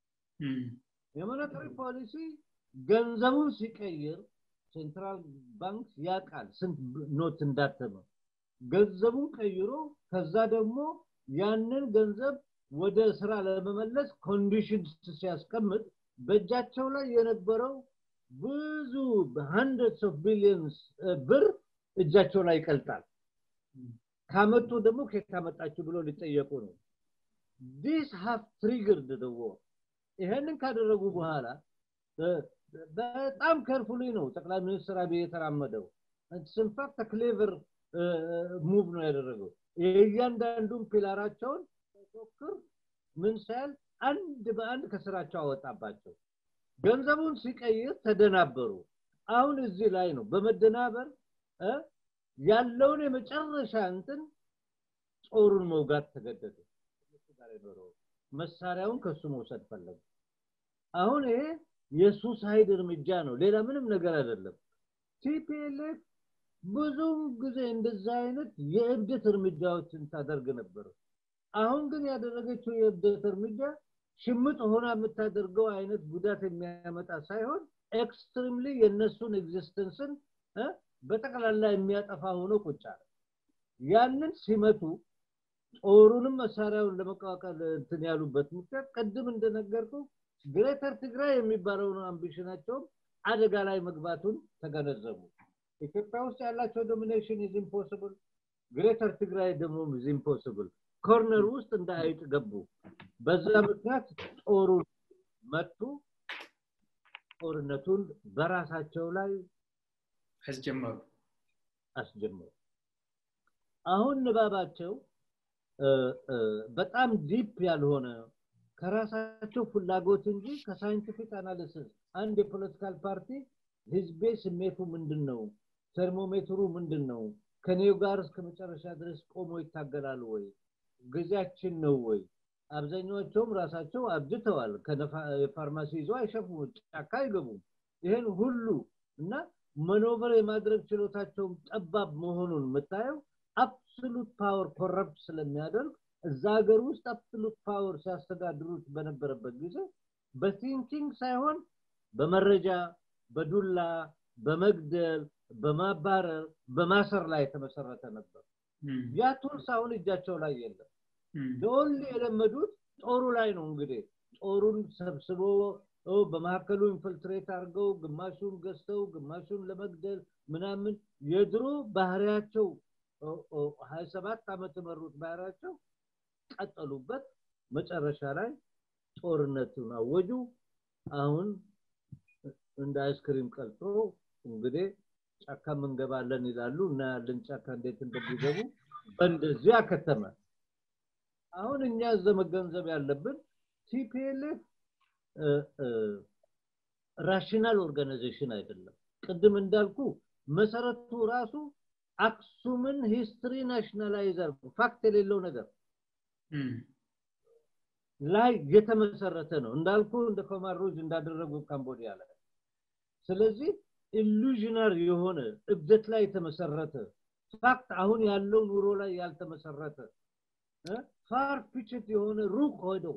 የሞኔተሪ ፖሊሲ ገንዘቡን ሲቀይር ሴንትራል ባንክ ያውቃል ስንት ኖት እንዳተመ ገንዘቡን ቀይሮ ከዛ ደግሞ ያንን ገንዘብ ወደ ስራ ለመመለስ ኮንዲሽን ሲያስቀምጥ በእጃቸው ላይ የነበረው ብዙ በሀንድረድስ ኦፍ ቢሊየንስ ብር እጃቸው ላይ ይቀልጣል ካመጡ ደግሞ ከየት ካመጣችሁ ብሎ ሊጠየቁ ነው ዲስ ሃቭ ትሪገርድ ደ ዎር ይሄንን ካደረጉ በኋላ በጣም ከርፉሊ ነው ጠቅላይ ሚኒስትር አብይ የተራመደው ኢንፋክት ክሌቨር ሙቭ ነው ያደረገው የእያንዳንዱን ፒላራቸውን ሞክር ምን ሳያል አንድ በአንድ ከስራቸው አወጣባቸው ገንዘቡን ሲቀይር ተደናበሩ አሁን እዚህ ላይ ነው በመደናበር ያለውን የመጨረሻ እንትን ጦሩን መውጋት ተገደደ መሳሪያውን ከሱ መውሰድ ፈለጉ አሁን ይሄ የሱሳይድ እርምጃ ነው ሌላ ምንም ነገር አይደለም ቲፒኤልኤፍ ብዙም ጊዜ እንደዛ አይነት የእብደት እርምጃዎችን ታደርግ ነበር አሁን ግን ያደረገችው የእብደት እርምጃ ሽምጥ ሆና የምታደርገው አይነት ጉዳት የሚያመጣ ሳይሆን ኤክስትሪምሊ የእነሱን ኤግዚስተንስን በጠቅላላ የሚያጠፋ ሆኖ ቁጭ አለ ያንን ሲመቱ ጦሩንም መሳሪያውን ለመቋቋል እንትን ያሉበት ምክንያት ቅድም እንደነገርኩ ግሬተር ትግራይ የሚባለውን አምቢሽናቸውም አደጋ ላይ መግባቱን ተገነዘቡ ኢትዮጵያ ውስጥ ያላቸው ዶሚኔሽን ኢዝ ኢምፖስብል ግሬተር ትግራይ ደግሞ ኢዝ ኢምፖስብል ኮርነር ውስጥ እንደ አይጥ ገቡ በዛ ምክንያት ጦሩን መቱ ጦርነቱን በራሳቸው ላይ አስጀመሩ አስጀመሩ አሁን ንባባቸው በጣም ዲፕ ያልሆነ ከራሳቸው ፍላጎት እንጂ ከሳይንቲፊክ አናሊሲስ አንድ የፖለቲካል ፓርቲ ህዝቤ ስሜቱ ምንድን ነው ተርሞሜትሩ ምንድን ነው ከኔው ጋር እስከ መጨረሻ ድረስ ቆሞ ይታገላሉ ወይ ጊዜያችን ነው ወይ አብዛኛዎቹም ራሳቸው አብድተዋል የፋርማሲ ይዞ አይሸፍሙ ጫካ አይገቡም ይህን ሁሉ እና መኖቨር የማድረግ ችሎታቸውም ጠባብ መሆኑን የምታየው አብሶሉት ፓወር ኮረፕት ስለሚያደርግ እዛ ሀገር ውስጥ አብሶሉት ፓወር ሲያስተዳድሩት በነበረበት ጊዜ በቲንኪንግ ሳይሆን በመረጃ በዱላ በመግደል በማባረር በማሰር ላይ የተመሰረተ ነበር ያ ቱልስ አሁን እጃቸው ላይ የለም ለኦንሊ የለመዱት ጦሩ ላይ ነው እንግዲህ ጦሩን ሰብስቦ በመካከሉ ኢንፍልትሬት አድርገው ግማሹን ገዝተው ግማሹን ለመግደል ምናምን የድሮ ባህሪያቸው ሀያ ሰባት ዓመት የመሩት ባህሪያቸው ቀጠሉበት መጨረሻ ላይ ጦርነቱን አወጁ አሁን እንደ አይስክሪም ቀልጦ እንግዲህ ጫካ እንገባለን ይላሉ እና ያለን ጫካ እንዴት እንደሚገቡ በእንደዚህ አከተመ አሁን እኛ እዘ መገንዘብ ያለብን ቲፒኤልኤፍ ራሽናል ኦርጋናይዜሽን አይደለም ቅድም እንዳልኩ መሰረቱ ራሱ አክሱምን ሂስትሪ ናሽናላይዘር ፋክት የሌለው ነገር ላይ የተመሰረተ ነው እንዳልኩ እንደ ኮማሮጅ እንዳደረጉ ካምቦዲያ ላይ ስለዚህ ኢሉዥነር የሆነ እብደት ላይ የተመሰረተ ፋክት አሁን ያለው ኑሮ ላይ ያልተመሰረተ ፋር ፊችት የሆነ ሩቅ ሆደው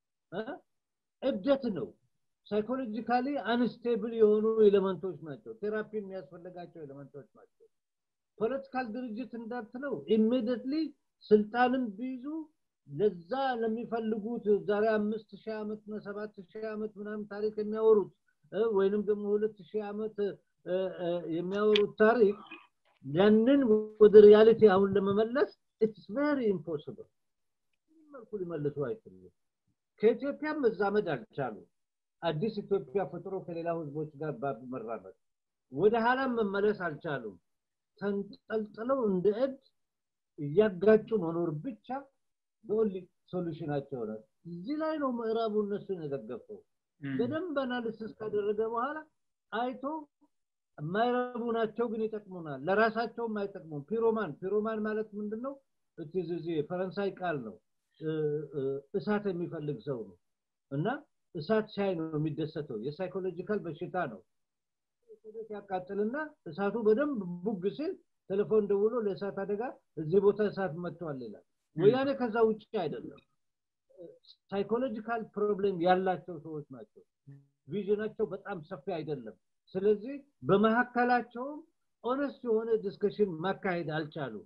እብደት ነው ሳይኮሎጂካሊ አንስቴብል የሆኑ ኤሌመንቶች ናቸው ቴራፒ የሚያስፈልጋቸው ኤሌመንቶች ናቸው ፖለቲካል ድርጅት እንዳትለው ኢሚዲየትሊ ስልጣንን ቢይዙ ለዛ ለሚፈልጉት ዛሬ አምስት ሺህ ዓመት ነው ሰባት ሺህ ዓመት ምናምን ታሪክ የሚያወሩት ወይንም ደግሞ ሁለት ሺህ ዓመት የሚያወሩት ታሪክ ያንን ወደ ሪያሊቲ አሁን ለመመለስ ኢትስ ቬሪ ኢምፖሲብል መልኩ ሊመልሱ አይችሉም ከኢትዮጵያ መዛመድ አልቻሉ አዲስ ኢትዮጵያ ፈጥሮ ከሌላ ህዝቦች ጋር መራመድ ወደ ኋላም መመለስ አልቻሉም ተንጠልጥለው እንደ እድ እያጋጩ መኖር ብቻ በኦንሊ ሶሉሽናቸው ነው እዚህ ላይ ነው ምዕራቡ እነሱን የደገፈው በደንብ አናሊሲስ ካደረገ በኋላ አይቶ የማይረቡ ናቸው ግን ይጠቅሙናል ለራሳቸውም አይጠቅሙም ፒሮማን ፒሮማን ማለት ምንድነው እዚህ ፈረንሳይ ቃል ነው እሳት የሚፈልግ ሰው ነው እና እሳት ሳይ ነው የሚደሰተው የሳይኮሎጂካል በሽታ ነው ያቃጥልና እሳቱ በደንብ ቡግ ሲል ቴሌፎን ደውሎ ለእሳት አደጋ እዚህ ቦታ እሳት መጥቷል ይላል ወያኔ ከዛ ውጭ አይደለም ሳይኮሎጂካል ፕሮብሌም ያላቸው ሰዎች ናቸው ቪዥናቸው በጣም ሰፊ አይደለም ስለዚህ በመካከላቸውም ኦነስት የሆነ ዲስከሽን ማካሄድ አልቻሉም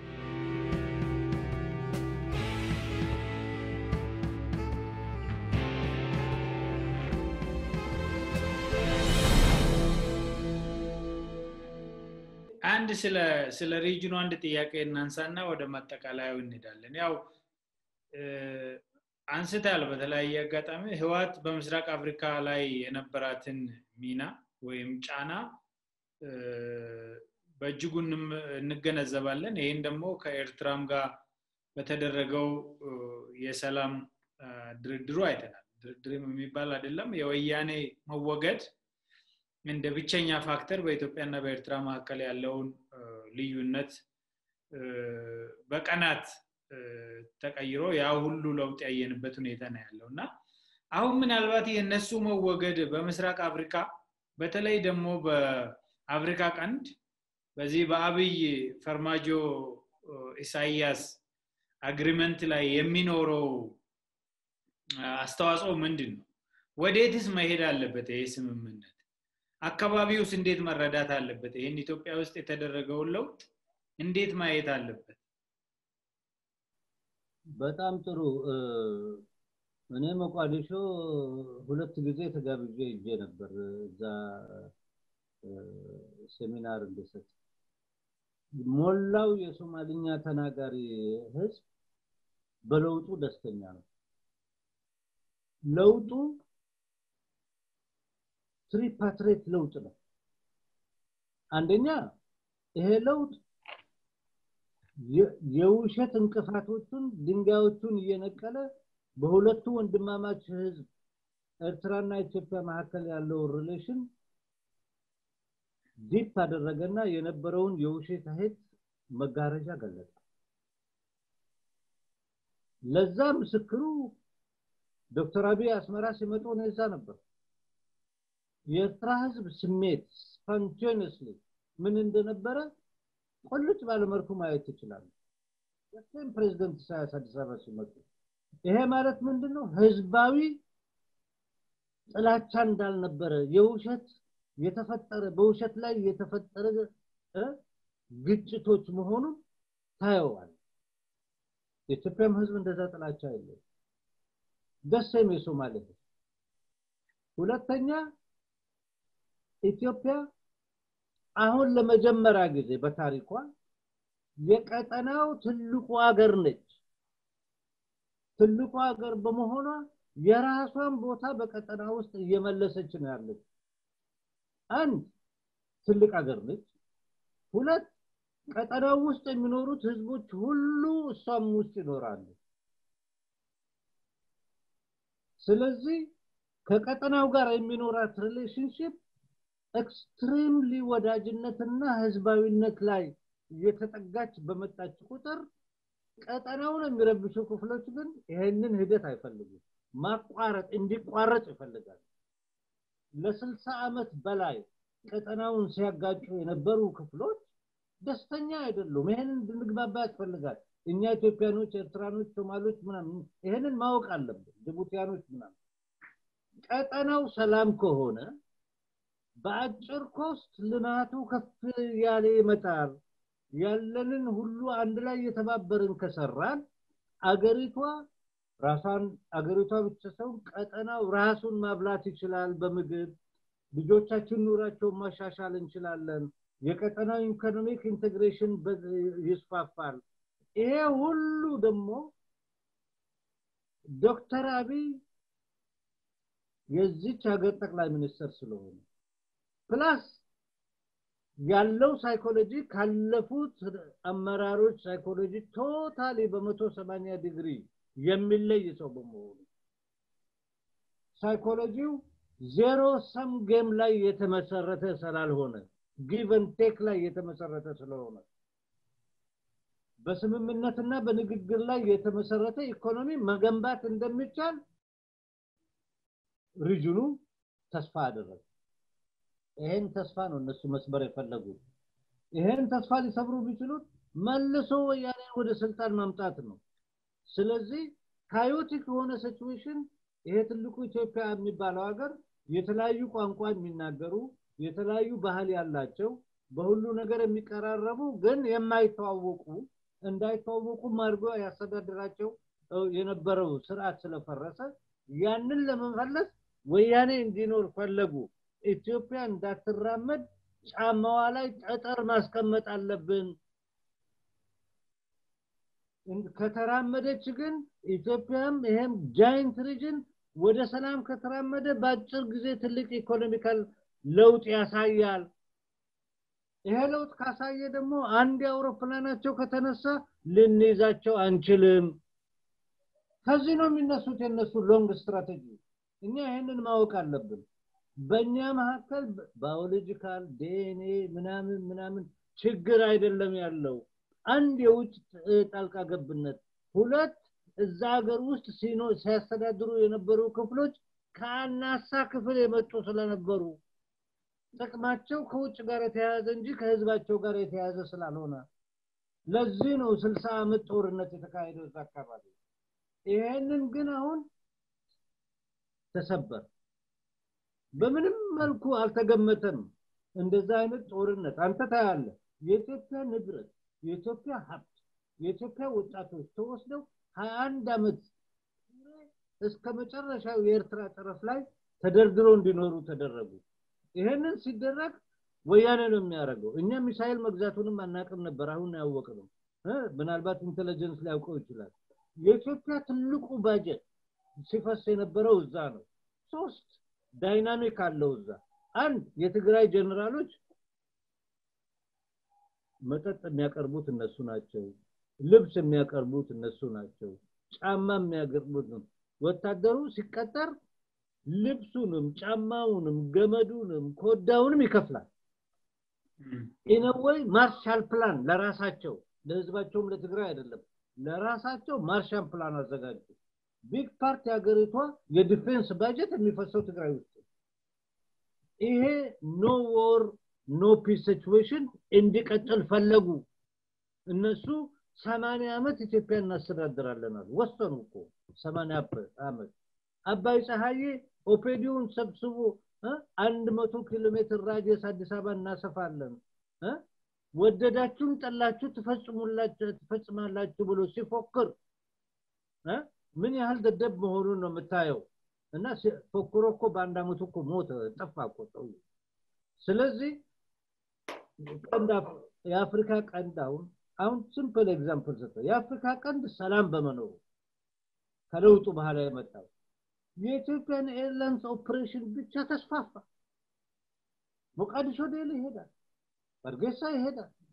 አንድ ስለ ስለ ሪጅኑ አንድ ጥያቄ እናንሳና ወደ ማጠቃለያው እንሄዳለን ያው አንስታል በተለያየ አጋጣሚ ህዋት በምስራቅ አፍሪካ ላይ የነበራትን ሚና ወይም ጫና በእጅጉ እንገነዘባለን ይህን ደግሞ ከኤርትራም ጋር በተደረገው የሰላም ድርድሩ አይተናል ድርድርም የሚባል አይደለም የወያኔ መወገድ እንደ ብቸኛ ፋክተር በኢትዮጵያና በኤርትራ መካከል ያለውን ልዩነት በቀናት ተቀይሮ ያ ሁሉ ለውጥ ያየንበት ሁኔታ ነው ያለው እና አሁን ምናልባት የእነሱ መወገድ በምስራቅ አፍሪካ በተለይ ደግሞ በአፍሪካ ቀንድ በዚህ በአብይ ፈርማጆ ኢሳያስ አግሪመንት ላይ የሚኖረው አስተዋጽኦ ምንድን ነው ወዴትስ መሄድ አለበት ይህ ስምምነት አካባቢውስ እንዴት መረዳት አለበት ይህን ኢትዮጵያ ውስጥ የተደረገውን ለውጥ እንዴት ማየት አለበት በጣም ጥሩ እኔ መቋዲሾ ሁለት ጊዜ ተጋብዤ ይዤ ነበር እዛ ሴሚናር እንድሰጥ ሞላው የሶማልኛ ተናጋሪ ህዝብ በለውጡ ደስተኛ ነው ለውጡ ትሪፓትሬት ለውጥ ነው አንደኛ ይሄ ለውጥ የውሸት እንቅፋቶቹን ድንጋዮቹን እየነቀለ በሁለቱ ወንድማማች ህዝብ ኤርትራና ኢትዮጵያ መካከል ያለው ሪሌሽን ዲፕ አደረገና የነበረውን የውሸት ሄት መጋረጃ ገለጠ ለዛ ምስክሩ ዶክተር አብይ አስመራ ሲመጡ ነው እዛ ነበር የኤርትራ ህዝብ ስሜት ስፖንቴኒየስሊ ምን እንደነበረ ቁልጭ ባለመልኩ ማየት ይችላሉ የስም ፕሬዚደንት ኢሳያስ አዲስ አበባ ሲመጡ ይሄ ማለት ምንድነው ህዝባዊ ጥላቻ እንዳልነበረ የውሸት የተፈጠረ በውሸት ላይ የተፈጠረ ግጭቶች መሆኑን ታየዋል የኢትዮጵያም ህዝብ እንደዛ ጥላቻ የለው ደሴም የሶማሌ ህዝብ ሁለተኛ ኢትዮጵያ አሁን ለመጀመሪያ ጊዜ በታሪኳ የቀጠናው ትልቁ ሀገር ነች ትልቁ ሀገር በመሆኗ የራሷን ቦታ በቀጠና ውስጥ እየመለሰች ነው ያለች አንድ ትልቅ ሀገር ነች ሁለት ቀጠናው ውስጥ የሚኖሩት ህዝቦች ሁሉ እሷም ውስጥ ይኖራሉ። ስለዚህ ከቀጠናው ጋር የሚኖራት ሪሌሽንሽፕ ኤክስትሪምሊ ወዳጅነትና ህዝባዊነት ላይ እየተጠጋች በመጣች ቁጥር ቀጠናውን የሚረብሹ ክፍሎች ግን ይሄንን ሂደት አይፈልጉም። ማቋረጥ እንዲቋረጥ ይፈልጋል። ለስልሳ ዓመት በላይ ቀጠናውን ሲያጋጩ የነበሩ ክፍሎች ደስተኛ አይደሉም። ይሄንን እንድንግባባ ያስፈልጋል። እኛ ኢትዮጵያኖች፣ ኤርትራኖች፣ ሶማሌዎች ምናምን ይሄንን ማወቅ አለብን። ጅቡቲያኖች ምናምን ቀጠናው ሰላም ከሆነ በአጭር ኮስት ልማቱ ከፍ ያለ ይመጣል። ያለንን ሁሉ አንድ ላይ የተባበርን ከሰራን አገሪቷ ራሷን አገሪቷ ብቻ ሳይሆን ቀጠናው ራሱን ማብላት ይችላል በምግብ ልጆቻችን ኑራቸውን ማሻሻል እንችላለን። የቀጠናው ኢኮኖሚክ ኢንቴግሬሽን ይስፋፋል። ይሄ ሁሉ ደግሞ ዶክተር አብይ የዚች ሀገር ጠቅላይ ሚኒስትር ስለሆነ ፕላስ ያለው ሳይኮሎጂ ካለፉት አመራሮች ሳይኮሎጂ ቶታሊ በመቶ ሰማንያ ዲግሪ የሚለይ ሰው በመሆኑ ሳይኮሎጂው ዜሮ ሰም ጌም ላይ የተመሰረተ ስላልሆነ ጊቨን ቴክ ላይ የተመሰረተ ስለሆነ በስምምነትና በንግግር ላይ የተመሰረተ ኢኮኖሚ መገንባት እንደሚቻል ሪጅኑ ተስፋ አደረገ። ይሄን ተስፋ ነው እነሱ መስበር የፈለጉት። ይሄን ተስፋ ሊሰብሩ ቢችሉት መልሶ ወያኔ ወደ ስልጣን ማምጣት ነው። ስለዚህ ካዮቲክ የሆነ ሲቹዌሽን ይሄ ትልቁ ኢትዮጵያ የሚባለው ሀገር የተለያዩ ቋንቋ የሚናገሩ የተለያዩ ባህል ያላቸው በሁሉ ነገር የሚቀራረቡ ግን የማይተዋወቁ እንዳይተዋወቁ አድርጎ ያስተዳድራቸው የነበረው ስርዓት ስለፈረሰ ያንን ለመመለስ ወያኔ እንዲኖር ፈለጉ። ኢትዮጵያ እንዳትራመድ ጫማዋ ላይ ጠጠር ማስቀመጥ አለብን። ከተራመደች ግን ኢትዮጵያም ይሄም ጃይንት ሪጅን ወደ ሰላም ከተራመደ በአጭር ጊዜ ትልቅ ኢኮኖሚካል ለውጥ ያሳያል። ይሄ ለውጥ ካሳየ ደግሞ አንድ የአውሮፕላናቸው ከተነሳ ልንይዛቸው አንችልም። ከዚህ ነው የሚነሱት የነሱ ሎንግ ስትራቴጂ። እኛ ይሄንን ማወቅ አለብን። በእኛ መካከል ባዮሎጂካል ዲኤንኤ ምናምን ምናምን ችግር አይደለም ያለው። አንድ የውጭ ጣልቃ ገብነት፣ ሁለት እዛ ሀገር ውስጥ ሲኖ ሲያስተዳድሩ የነበሩ ክፍሎች ከአናሳ ክፍል የመጡ ስለነበሩ ጥቅማቸው ከውጭ ጋር የተያያዘ እንጂ ከህዝባቸው ጋር የተያያዘ ስላልሆነ ለዚህ ነው ስልሳ ዓመት ጦርነት የተካሄደው እዛ አካባቢ። ይሄንን ግን አሁን ተሰበር። በምንም መልኩ አልተገመተም። እንደዛ አይነት ጦርነት አንተ ታያለህ። የኢትዮጵያ ንብረት፣ የኢትዮጵያ ሀብት፣ የኢትዮጵያ ወጣቶች ተወስደው ሀያ አንድ ዓመት እስከ መጨረሻው የኤርትራ ጠረፍ ላይ ተደርድሮ እንዲኖሩ ተደረጉ። ይሄንን ሲደረግ ወያኔ ነው የሚያደርገው። እኛ ሚሳይል መግዛቱንም አናቅም ነበር፣ አሁን ያወቅ ነው። ምናልባት ኢንቴሊጀንስ ሊያውቀው ይችላል። የኢትዮጵያ ትልቁ ባጀት ሲፈስ የነበረው እዛ ነው። ሶስት ዳይናሚክ አለው እዛ። አንድ የትግራይ ጀነራሎች መጠጥ የሚያቀርቡት እነሱ ናቸው። ልብስ የሚያቀርቡት እነሱ ናቸው። ጫማ የሚያቀርቡት ነው። ወታደሩ ሲቀጠር ልብሱንም ጫማውንም ገመዱንም ኮዳውንም ይከፍላል። ኢነወይ ማርሻል ፕላን ለራሳቸው ለህዝባቸውም ለትግራይ አይደለም ለራሳቸው ማርሻል ፕላን አዘጋጁ። ቢግ ፓርት የሀገሪቷ የዲፌንስ ባጀት የሚፈሰው ትግራይ ውስጥ ይሄ ኖ ዎር ኖ ፒስ ሲቹዌሽን እንዲቀጥል ፈለጉ። እነሱ ሰማንያ ዓመት ኢትዮጵያ እናስተዳድራለን አሉ። ወሰኑ እኮ ሰማንያ ዓመት አባይ ፀሐዬ ኦፔዲዮን ሰብስቦ አንድ መቶ ኪሎ ሜትር ራዲየስ አዲስ አበባ እናሰፋለን ወደዳችሁም ጠላችሁ ትፈጽማላችሁ ብሎ ሲፎክር ምን ያህል ደደብ መሆኑን ነው የምታየው። እና ፎክሮ እኮ በአንድ አመቱ እኮ ሞተ፣ ጠፋ እኮ ሰው። ስለዚህ የአፍሪካ ቀንድ አሁን አሁን ሲምፕል ኤግዛምፕል ሰጠ። የአፍሪካ ቀንድ ሰላም በመኖሩ ከለውጡ በኋላ የመጣው የኢትዮጵያን ኤርላይንስ ኦፕሬሽን ብቻ ተስፋፋ። ሞቃዲሾ ዴሊ ይሄዳል፣ በርጌሳ ይሄዳል፣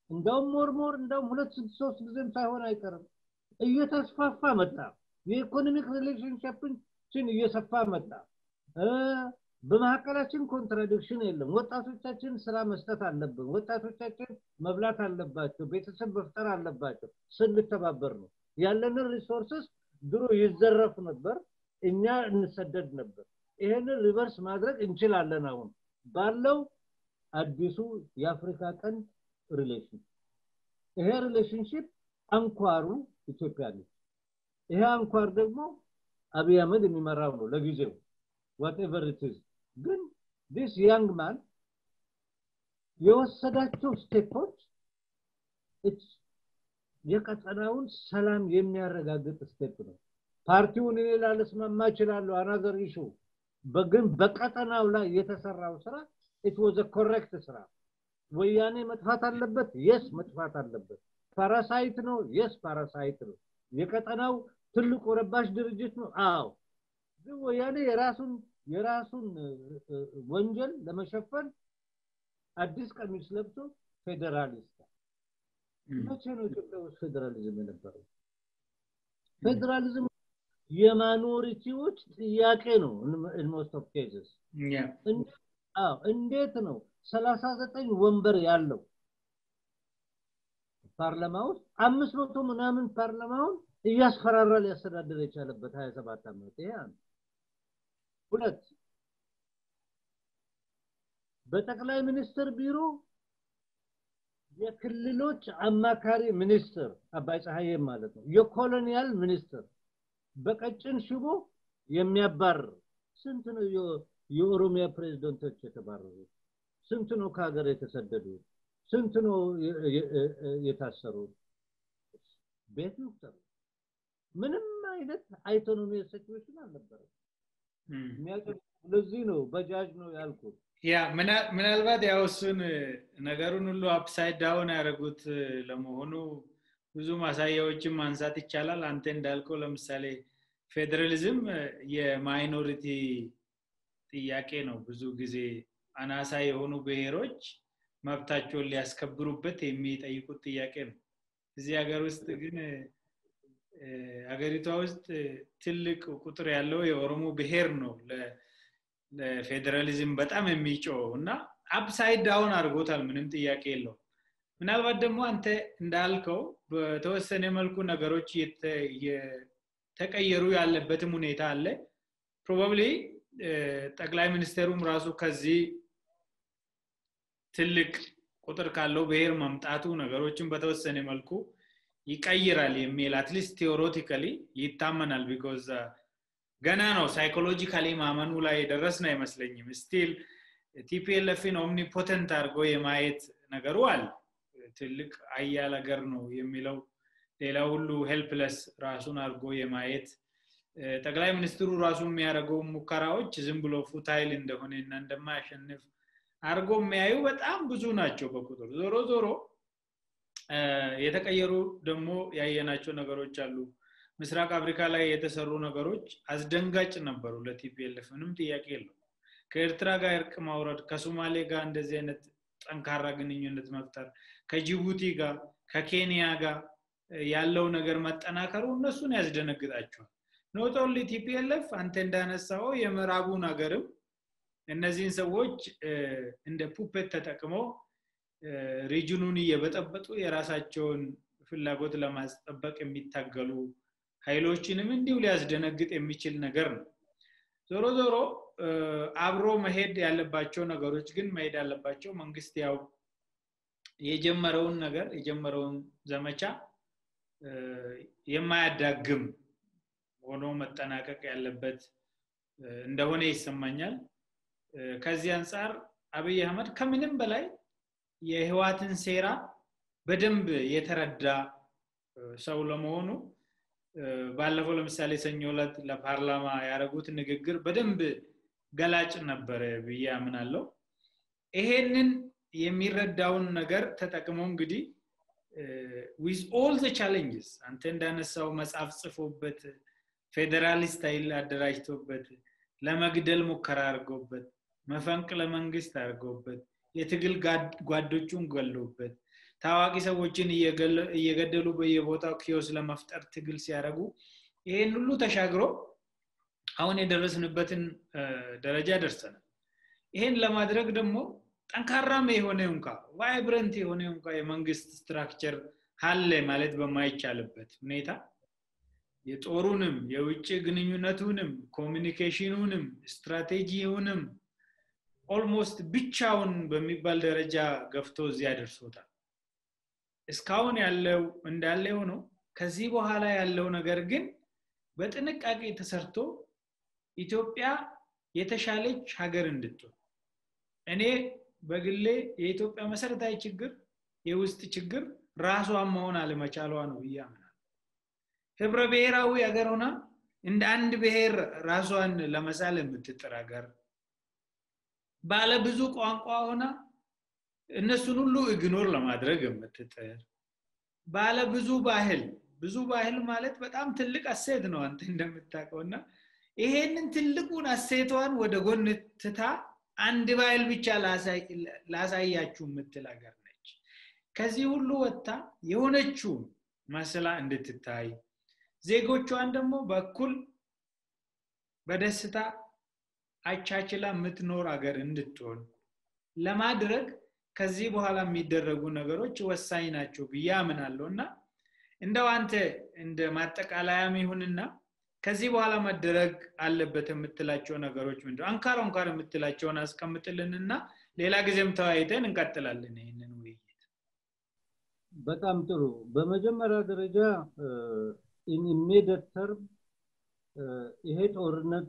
እንደውም ሞርሞር እንደውም ሁለት ሶስት ጊዜም ሳይሆን አይቀርም እየተስፋፋ መጣ የኢኮኖሚክ ሪሌሽንሽፕችን እየሰፋ መጣ በመካከላችን ኮንትራዲክሽን የለም ወጣቶቻችን ስራ መስጠት አለብን ወጣቶቻችን መብላት አለባቸው ቤተሰብ መፍጠር አለባቸው ስንተባበር ነው ያለንን ሪሶርስስ ድሮ ይዘረፍ ነበር እኛ እንሰደድ ነበር ይሄንን ሪቨርስ ማድረግ እንችላለን አሁን ባለው አዲሱ የአፍሪካ ቀንድ ሪሌሽን ይሄ ሪሌሽንሽፕ አንኳሩ ኢትዮጵያ ነች ይሄ አንኳር ደግሞ አብይ አህመድ የሚመራው ነው ለጊዜው ዋትኤቨር ኢትዝ ግን ዲስ ያንግ ማን የወሰዳቸው ስቴፖች የቀጠናውን ሰላም የሚያረጋግጥ ስቴፕ ነው ፓርቲውን እኔ ላለስማማ እችላለሁ አናዘር ኢሹ ግን በቀጠናው ላይ የተሰራው ስራ ኢት ወዘ ኮሬክት ስራ ወያኔ መጥፋት አለበት የስ መጥፋት አለበት ፓራሳይት ነው የስ ፓራሳይት ነው የቀጠናው ትልቁ ረባሽ ድርጅት ነው አዎ ግን ወያኔ የራሱን የራሱን ወንጀል ለመሸፈን አዲስ ቀሚስ ለብሶ ፌዴራሊስት መቼ ነው ኢትዮጵያ ውስጥ ፌዴራሊዝም የነበረው ፌዴራሊዝም የማኖሪቲዎች ጥያቄ ነው ሞስት ኦፍ ኬዝስ እንዴት ነው ሰላሳ ዘጠኝ ወንበር ያለው ፓርላማ ውስጥ አምስት መቶ ምናምን ፓርላማውን እያስፈራራ ሊያስተዳድር የቻለበት ሀያ ሰባት ዓመት ይሄ አንድ ሁለት በጠቅላይ ሚኒስትር ቢሮ የክልሎች አማካሪ ሚኒስትር አባይ ፀሐዬ ማለት ነው የኮሎኒያል ሚኒስትር በቀጭን ሽቦ የሚያባርር ስንት ነው የኦሮሚያ ፕሬዝደንቶች የተባረሩት ስንት ነው ከሀገር የተሰደዱት ስንት ነው የታሰሩት ቤት ይቁጠሩ ምንም አይነት አይቶኖሚ ሲቹዌሽን አልነበረም ለዚህ ነው በጃጅ ነው ያልኩት ያ ምናልባት ያው እሱን ነገሩን ሁሉ አፕሳይድ ዳውን ያደረጉት ለመሆኑ ብዙ ማሳያዎችን ማንሳት ይቻላል አንተ እንዳልከው ለምሳሌ ፌዴራሊዝም የማይኖሪቲ ጥያቄ ነው ብዙ ጊዜ አናሳ የሆኑ ብሔሮች መብታቸውን ሊያስከብሩበት የሚጠይቁት ጥያቄ ነው እዚህ ሀገር ውስጥ ግን ሀገሪቷ ውስጥ ትልቅ ቁጥር ያለው የኦሮሞ ብሔር ነው ለፌዴራሊዝም በጣም የሚጮው እና አፕሳይድ ዳውን አድርጎታል ምንም ጥያቄ የለው ምናልባት ደግሞ አንተ እንዳልከው በተወሰነ መልኩ ነገሮች የተቀየሩ ያለበትም ሁኔታ አለ ፕሮባብሊ ጠቅላይ ሚኒስቴሩም ራሱ ከዚህ ትልቅ ቁጥር ካለው ብሔር መምጣቱ ነገሮችን በተወሰነ መልኩ ይቀይራል የሚል አትሊስት ቴዎሬቲካሊ ይታመናል ቢኮዝ ገና ነው ሳይኮሎጂካሊ ማመኑ ላይ የደረስን አይመስለኝም ስቲል ቲፒኤልኤፍን ኦምኒፖተንት አድርጎ የማየት ነገሩ አለ ትልቅ አያል ሀገር ነው የሚለው ሌላ ሁሉ ሄልፕለስ ራሱን አድርጎ የማየት ጠቅላይ ሚኒስትሩ ራሱ የሚያደርገው ሙከራዎች ዝም ብሎ ፉታይል እንደሆነ እና እንደማያሸንፍ አድርጎ የሚያዩ በጣም ብዙ ናቸው በቁጥር ዞሮ ዞሮ የተቀየሩ ደግሞ ያየናቸው ነገሮች አሉ ምስራቅ አፍሪካ ላይ የተሰሩ ነገሮች አስደንጋጭ ነበሩ ለቲፒኤልፍ ምንም ጥያቄ የለው ከኤርትራ ጋር እርቅ ማውረድ ከሶማሌ ጋር እንደዚህ አይነት ጠንካራ ግንኙነት መፍጠር ከጅቡቲ ጋር ከኬንያ ጋር ያለው ነገር መጠናከሩ እነሱን ያስደነግጣቸዋል ኖት ኦንሊ ቲፒኤልኤፍ አንተ እንዳነሳው የምዕራቡን ሀገርም እነዚህን ሰዎች እንደ ፑፔት ተጠቅመው ሪጅኑን እየበጠበጡ የራሳቸውን ፍላጎት ለማስጠበቅ የሚታገሉ ኃይሎችንም እንዲሁ ሊያስደነግጥ የሚችል ነገር ነው ዞሮ ዞሮ አብሮ መሄድ ያለባቸው ነገሮች ግን መሄድ ያለባቸው መንግስት ያው የጀመረውን ነገር የጀመረውን ዘመቻ የማያዳግም ሆኖ መጠናቀቅ ያለበት እንደሆነ ይሰማኛል ከዚህ አንጻር አብይ አህመድ ከምንም በላይ የህዋትን ሴራ በደንብ የተረዳ ሰው ለመሆኑ ባለፈው ለምሳሌ ሰኞ ዕለት ለፓርላማ ያደረጉት ንግግር በደንብ ገላጭ ነበረ ብዬ አምናለው ይሄንን የሚረዳውን ነገር ተጠቅሞ እንግዲህ ዊዝ ኦል ዘ ቻሌንጅስ አንተ እንዳነሳው መጽሐፍ ጽፎበት ፌዴራሊስት ኃይል አደራጅቶበት ለመግደል ሙከራ አድርጎበት መፈንቅለ መንግስት አድርጎበት የትግል ጓዶቹን ገሎበት ታዋቂ ሰዎችን እየገደሉ በየቦታው ኪዮስ ለመፍጠር ትግል ሲያደርጉ ይሄን ሁሉ ተሻግሮ አሁን የደረስንበትን ደረጃ ደርሰናል ይሄን ለማድረግ ደግሞ ጠንካራም የሆነ እንኳ ቫይብረንት የሆነ እንኳ የመንግስት ስትራክቸር አለ ማለት በማይቻልበት ሁኔታ የጦሩንም የውጭ ግንኙነቱንም ኮሚኒኬሽኑንም ስትራቴጂውንም ኦልሞስት ብቻውን በሚባል ደረጃ ገፍቶ እዚያ ደርሶታል እስካሁን ያለው እንዳለ ሆነው ከዚህ በኋላ ያለው ነገር ግን በጥንቃቄ ተሰርቶ ኢትዮጵያ የተሻለች ሀገር እንድትሆን እኔ በግሌ የኢትዮጵያ መሰረታዊ ችግር የውስጥ ችግር ራሷን መሆን አለመቻሏ ነው ብዬ አምናል ህብረ ብሔራዊ ሀገር ሆና እንደ አንድ ብሔር ራሷን ለመሳል የምትጥር ሀገር ባለ ብዙ ቋንቋ ሆና እነሱን ሁሉ እግኖር ለማድረግ የምትጥር ባለ ብዙ ባህል ብዙ ባህል ማለት በጣም ትልቅ አሴት ነው አንተ እንደምታውቀው እና ይሄንን ትልቁን አሴቷን ወደ ጎን ትታ አንድ ባህል ብቻ ላሳያችሁ የምትል ሀገር ነች ከዚህ ሁሉ ወጥታ የሆነችውን መስላ እንድትታይ ዜጎቿን ደግሞ በኩል በደስታ አቻችላ የምትኖር ሀገር እንድትሆን ለማድረግ ከዚህ በኋላ የሚደረጉ ነገሮች ወሳኝ ናቸው ብዬ አምናለሁ እና እንደው አንተ እንደ ማጠቃለያም ይሁንና ከዚህ በኋላ መደረግ አለበት የምትላቸው ነገሮች ምንድ አንካር አንካር የምትላቸውን አስቀምጥልንና ሌላ ጊዜም ተወያይተን እንቀጥላለን ይህንን ውይይት በጣም ጥሩ በመጀመሪያ ደረጃ ኢሚዲየት ተርም ይሄ ጦርነት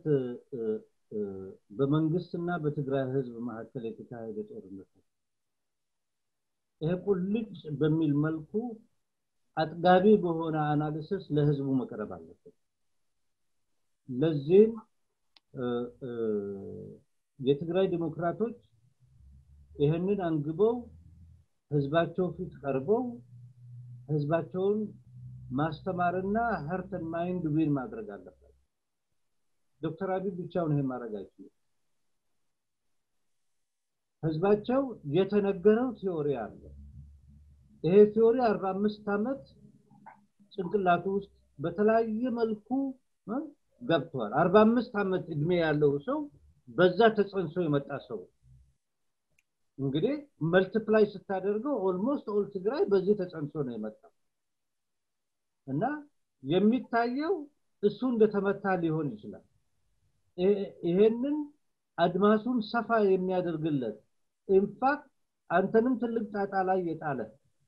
በመንግስትና በትግራይ ህዝብ መካከል የተካሄደ ጦርነት ነው ይሄ ቁልጭ በሚል መልኩ አጥጋቢ በሆነ አናሊሲስ ለህዝቡ መቅረብ አለበት ለዚህም የትግራይ ዲሞክራቶች ይህንን አንግበው ህዝባቸው ፊት ቀርበው ህዝባቸውን ማስተማርና ሀርተን ማይንድ ዊን ማድረግ አለበት ዶክተር አብይ ብቻውን ይሄን ማድረግ አይችልም ህዝባቸው የተነገረው ቲዮሪ አለ ይሄ ቲዮሪ 45 ዓመት ጭንቅላቱ ውስጥ በተለያየ መልኩ ገብቷል 45 ዓመት እድሜ ያለው ሰው በዛ ተጸንሶ የመጣ ሰው እንግዲህ መልቲፕላይ ስታደርገው ኦልሞስት ኦል ትግራይ በዚህ ተጸንሶ ነው የመጣው እና የሚታየው እሱ እንደተመታ ሊሆን ይችላል ይሄንን አድማሱን ሰፋ የሚያደርግለት ኢንፋክት አንተንም ትልቅ ጣጣ ላይ የጣለ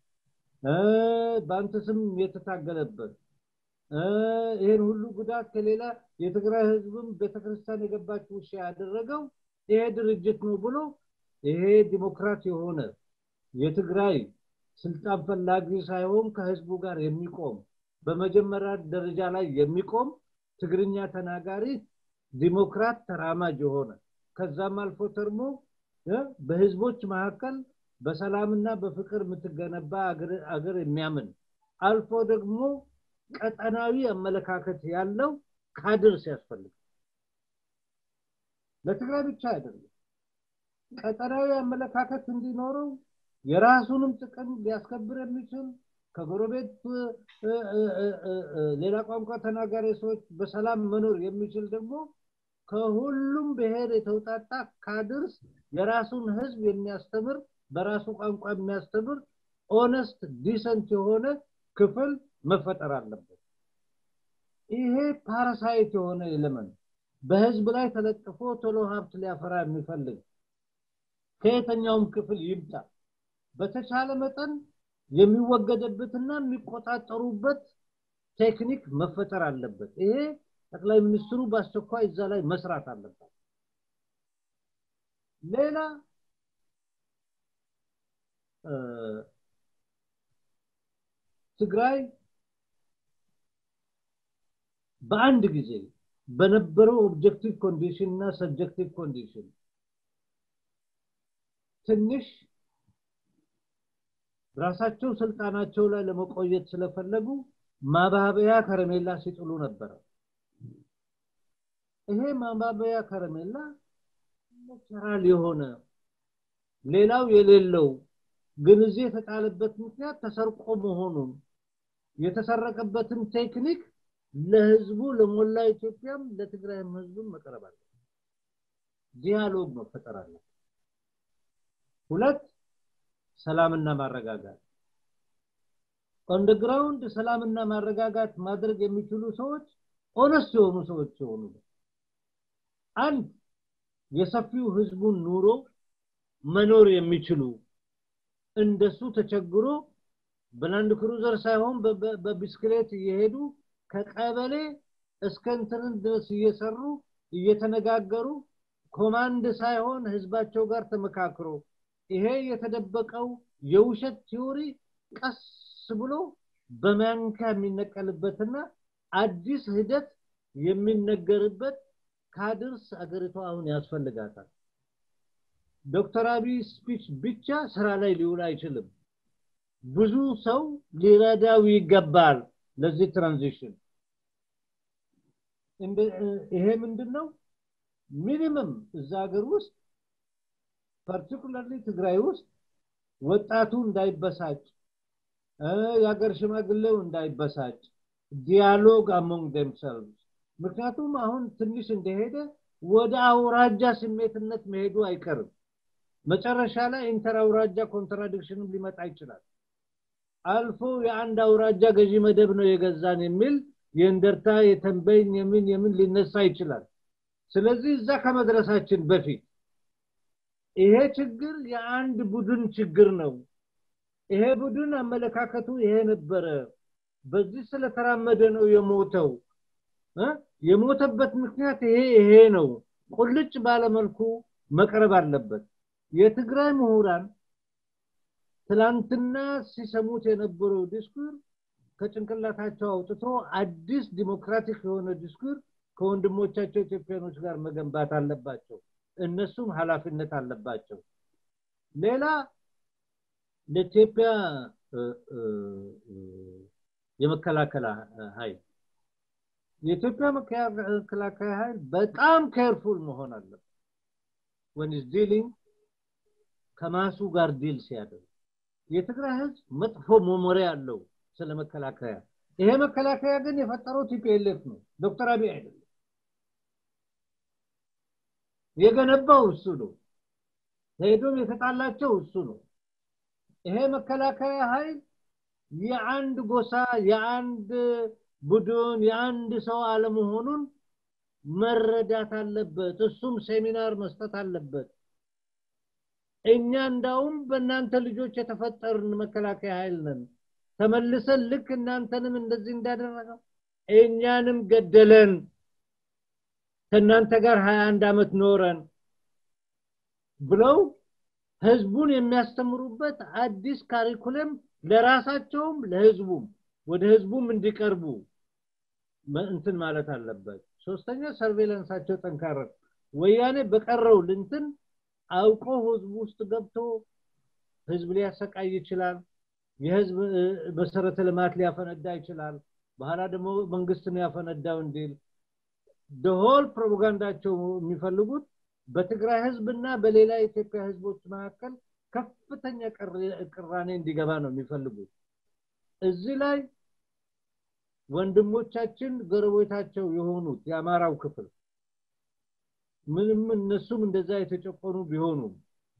በአንተ ስም የተታገለበት ይህን ሁሉ ጉዳት ከሌላ የትግራይ ህዝብም ቤተክርስቲያን የገባች ውሻ ያደረገው ይሄ ድርጅት ነው ብሎ ይሄ ዲሞክራት የሆነ የትግራይ ስልጣን ፈላጊ ሳይሆን ከህዝቡ ጋር የሚቆም በመጀመሪያ ደረጃ ላይ የሚቆም ትግርኛ ተናጋሪ ዲሞክራት ተራማጅ የሆነ ከዛም አልፎ ተርሞ በህዝቦች መካከል በሰላምና በፍቅር የምትገነባ አገር የሚያምን አልፎ ደግሞ ቀጠናዊ አመለካከት ያለው ካድር ሲያስፈልግ ለትግራይ ብቻ አይደለም ቀጠናዊ አመለካከት እንዲኖረው የራሱንም ጥቅም ሊያስከብር የሚችል ከጎረቤት ሌላ ቋንቋ ተናጋሪ ሰዎች በሰላም መኖር የሚችል ደግሞ ከሁሉም ብሔር የተውጣጣ ካድርስ የራሱን ህዝብ የሚያስተምር በራሱ ቋንቋ የሚያስተምር ኦነስት ዲሰንት የሆነ ክፍል መፈጠር አለበት ይሄ ፓራሳይት የሆነ ኤሌመንት በህዝብ ላይ ተለጥፎ ቶሎ ሀብት ሊያፈራ የሚፈልግ ከየተኛውም ክፍል ይምጣ በተቻለ መጠን የሚወገደበትና የሚቆጣጠሩበት ቴክኒክ መፈጠር አለበት ይሄ ጠቅላይ ሚኒስትሩ በአስቸኳይ እዛ ላይ መስራት አለበት ሌላ ትግራይ በአንድ ጊዜ በነበረው ኦብጀክቲቭ ኮንዲሽን እና ሰብጀክቲቭ ኮንዲሽን ትንሽ ራሳቸው ስልጣናቸው ላይ ለመቆየት ስለፈለጉ ማባበያ ከረሜላ ሲጥሉ ነበረ ይሄ ማባበያ ከረሜላ ናቸራል የሆነ ሌላው የሌለው ግን እዚህ የተጣለበት ምክንያት ተሰርቆ መሆኑን የተሰረቀበትን ቴክኒክ ለህዝቡ ለሞላ ኢትዮጵያም ለትግራይም ህዝቡም መቅረብ አለ ዲያሎግ መፈጠር አለ ሁለት ሰላምና ማረጋጋት ኦንደግራውንድ ሰላምና ማረጋጋት ማድረግ የሚችሉ ሰዎች ኦነስት የሆኑ ሰዎች የሆኑ አንድ የሰፊው ህዝቡን ኑሮ መኖር የሚችሉ እንደሱ ተቸግሮ በላንድ ክሩዘር ሳይሆን በቢስክሌት እየሄዱ ከቀበሌ እስከ እንትንን ድረስ እየሰሩ እየተነጋገሩ ኮማንድ ሳይሆን ህዝባቸው ጋር ተመካክሮ ይሄ የተደበቀው የውሸት ቲዮሪ ቀስ ብሎ በማንካ የሚነቀልበትና አዲስ ሂደት የሚነገርበት ካድርስ አገሪቷ አሁን ያስፈልጋታል ዶክተር አብይ ስፒች ብቻ ስራ ላይ ሊውል አይችልም ብዙ ሰው ሊረዳው ይገባል ለዚህ ትራንዚሽን ይሄ ምንድነው ሚኒመም እዛ ሀገር ውስጥ ፓርቲኩላርሊ ትግራይ ውስጥ ወጣቱ እንዳይበሳጭ የሀገር ሽማግሌው እንዳይበሳጭ ዲያሎግ አሞንግ ደምሰልቭስ ምክንያቱም አሁን ትንሽ እንደሄደ ወደ አውራጃ ስሜትነት መሄዱ አይቀርም መጨረሻ ላይ ኢንተር አውራጃ ኮንትራዲክሽንም ሊመጣ ይችላል አልፎ የአንድ አውራጃ ገዢ መደብ ነው የገዛን የሚል የእንደርታ የተንበይን የምን የምን ሊነሳ ይችላል ስለዚህ እዛ ከመድረሳችን በፊት ይሄ ችግር የአንድ ቡድን ችግር ነው ይሄ ቡድን አመለካከቱ ይሄ ነበረ በዚህ ስለተራመደ ነው የሞተው የሞተበት ምክንያት ይሄ ይሄ ነው ቁልጭ ባለመልኩ መቅረብ አለበት የትግራይ ምሁራን ትላንትና ሲሰሙት የነበረው ዲስኩር ከጭንቅላታቸው አውጥቶ አዲስ ዲሞክራቲክ የሆነ ዲስኩር ከወንድሞቻቸው ኢትዮጵያኖች ጋር መገንባት አለባቸው እነሱም ኃላፊነት አለባቸው ሌላ ለኢትዮጵያ የመከላከል ኃይል የኢትዮጵያ መከላከያ ኃይል በጣም ኬርፉል መሆን አለበት when is dealing ከማሱ ጋር ዲል ሲያደርግ የትግራይ ህዝብ መጥፎ መሞሪያ አለው ስለ መከላከያ ይሄ መከላከያ ግን የፈጠረው ቲፒኤልኤፍ ነው ዶክተር አብይ አይደለም የገነባው እሱ ነው ሄዶም የተጣላቸው እሱ ነው ይሄ መከላከያ ኃይል የአንድ ጎሳ የአንድ ቡድን የአንድ ሰው አለመሆኑን መረዳት አለበት እሱም ሴሚናር መስጠት አለበት እኛ እንዳውም በእናንተ ልጆች የተፈጠርን መከላከያ ኃይል ነን ተመልሰን ልክ እናንተንም እንደዚህ እንዳደረገው እኛንም ገደለን ከእናንተ ጋር 21 ዓመት ኖረን ብለው ህዝቡን የሚያስተምሩበት አዲስ ካሪኩለም ለራሳቸውም ለህዝቡም ወደ ህዝቡም እንዲቀርቡ እንትን ማለት አለበት ሶስተኛ ሰርቬላንሳቸው ጠንካራ ወያኔ በቀረው ልንትን አውቆ ህዝቡ ውስጥ ገብቶ ህዝብ ሊያሰቃይ ይችላል የህዝብ መሰረተ ልማት ሊያፈነዳ ይችላል በኋላ ደግሞ መንግስት ነው ያፈነዳው እንዲል ደሆል ፕሮፓጋንዳቸው የሚፈልጉት በትግራይ ህዝብና በሌላ የኢትዮጵያ ህዝቦች መካከል ከፍተኛ ቅራኔ እንዲገባ ነው የሚፈልጉት እዚህ ላይ ወንድሞቻችን ጎረቤታቸው የሆኑት የአማራው ክፍል ምንም እነሱም እንደዛ የተጨቆኑ ቢሆኑም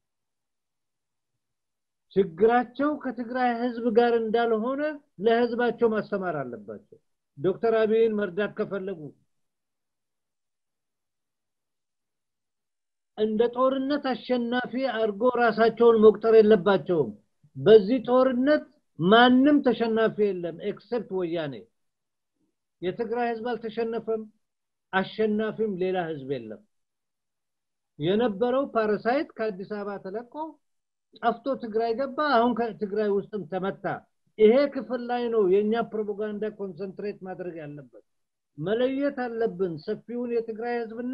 ችግራቸው ከትግራይ ህዝብ ጋር እንዳልሆነ ለህዝባቸው ማስተማር አለባቸው ዶክተር አብይን መርዳት ከፈለጉ እንደ ጦርነት አሸናፊ አድርጎ ራሳቸውን መቁጠር የለባቸውም በዚህ ጦርነት ማንም ተሸናፊ የለም ኤክሰፕት ወያኔ የትግራይ ህዝብ አልተሸነፈም አሸናፊም ሌላ ህዝብ የለም የነበረው ፓራሳይት ከአዲስ አበባ ተለቆ ጠፍቶ ትግራይ ገባ አሁን ከትግራይ ውስጥም ተመታ ይሄ ክፍል ላይ ነው የኛ ፕሮፓጋንዳ ኮንሰንትሬት ማድረግ ያለበት መለየት አለብን ሰፊውን የትግራይ ህዝብና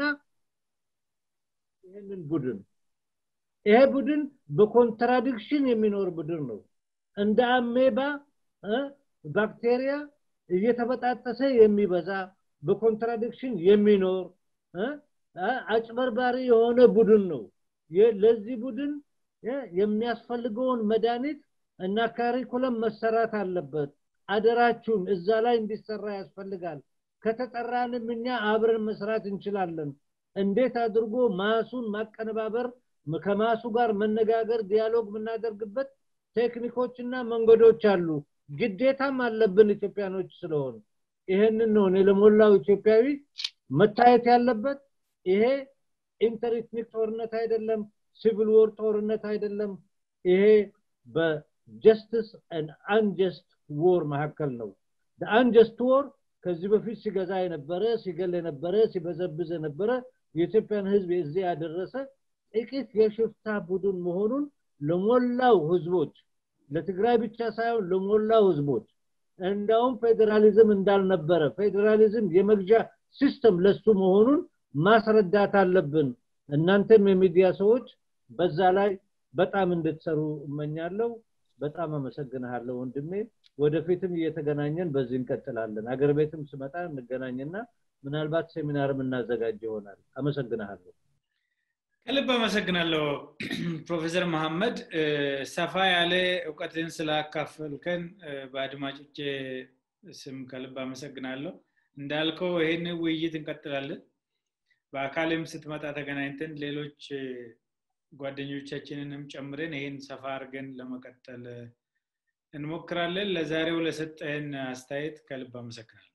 ይህንን ቡድን ይሄ ቡድን በኮንትራዲክሽን የሚኖር ቡድን ነው እንደ አሜባ ባክቴሪያ እየተበጣጠሰ የሚበዛ በኮንትራዲክሽን የሚኖር አጭበርባሪ የሆነ ቡድን ነው ለዚህ ቡድን የሚያስፈልገውን መድኃኒት እና ካሪኩለም መሰራት አለበት አደራችሁን እዛ ላይ እንዲሰራ ያስፈልጋል ከተጠራንም እኛ አብረን መስራት እንችላለን እንዴት አድርጎ ማሱን ማቀነባበር ከማሱ ጋር መነጋገር ዲያሎግ የምናደርግበት ቴክኒኮችና መንገዶች አሉ ግዴታም አለብን ኢትዮጵያኖች ስለሆኑ ይሄንን ነው እኔ ለሞላው ኢትዮጵያዊ መታየት ያለበት ይሄ ኢንተርኢትኒክ ጦርነት አይደለም ሲቪል ወር ጦርነት አይደለም ይሄ በጀስትስ አንጀስት ዎር መካከል ነው አንጀስት ዎር ከዚህ በፊት ሲገዛ የነበረ ሲገል የነበረ ሲበዘብዝ የነበረ የኢትዮጵያን ህዝብ እዚህ ያደረሰ ጥቂት የሽፍታ ቡድን መሆኑን ለሞላው ህዝቦች ለትግራይ ብቻ ሳይሆን ለሞላው ህዝቦች እንዳውም ፌዴራሊዝም እንዳልነበረ ፌዴራሊዝም የመግዣ ሲስተም ለሱ መሆኑን ማስረዳት አለብን እናንተም የሚዲያ ሰዎች በዛ ላይ በጣም እንድትሰሩ እመኛለሁ በጣም አመሰግንሃለሁ ወንድሜ ወደፊትም እየተገናኘን በዚህ እንቀጥላለን አገር ቤትም ስመጣ እንገናኝና ምናልባት ሴሚናርም እናዘጋጅ ይሆናል አመሰግንሃለሁ ከልብ አመሰግናለሁ ፕሮፌሰር መሐመድ ሰፋ ያለ እውቀትን ስላካፈልከን በአድማጮቼ ስም ከልብ አመሰግናለሁ እንዳልከው ይህን ውይይት እንቀጥላለን በአካልም ስትመጣ ተገናኝተን ሌሎች ጓደኞቻችንንም ጨምረን ይህን ሰፋ አድርገን ለመቀጠል እንሞክራለን ለዛሬው ለሰጠህን አስተያየት ከልብ አመሰግናለሁ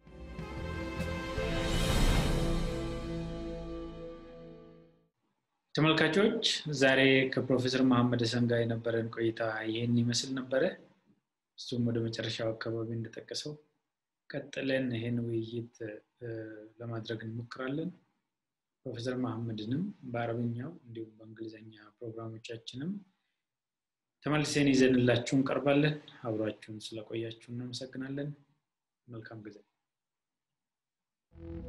ተመልካቾች ዛሬ ከፕሮፌሰር መሐመድ ሰን ጋር የነበረን ቆይታ ይህን ይመስል ነበረ እሱም ወደ መጨረሻው አካባቢ እንደጠቀሰው ቀጥለን ይህን ውይይት ለማድረግ እንሞክራለን ፕሮፌሰር መሐመድንም በአረብኛው እንዲሁም በእንግሊዝኛ ፕሮግራሞቻችንም ተመልሰን ይዘንላችሁ እንቀርባለን አብሯችሁን ስለቆያችሁ እናመሰግናለን መልካም ጊዜ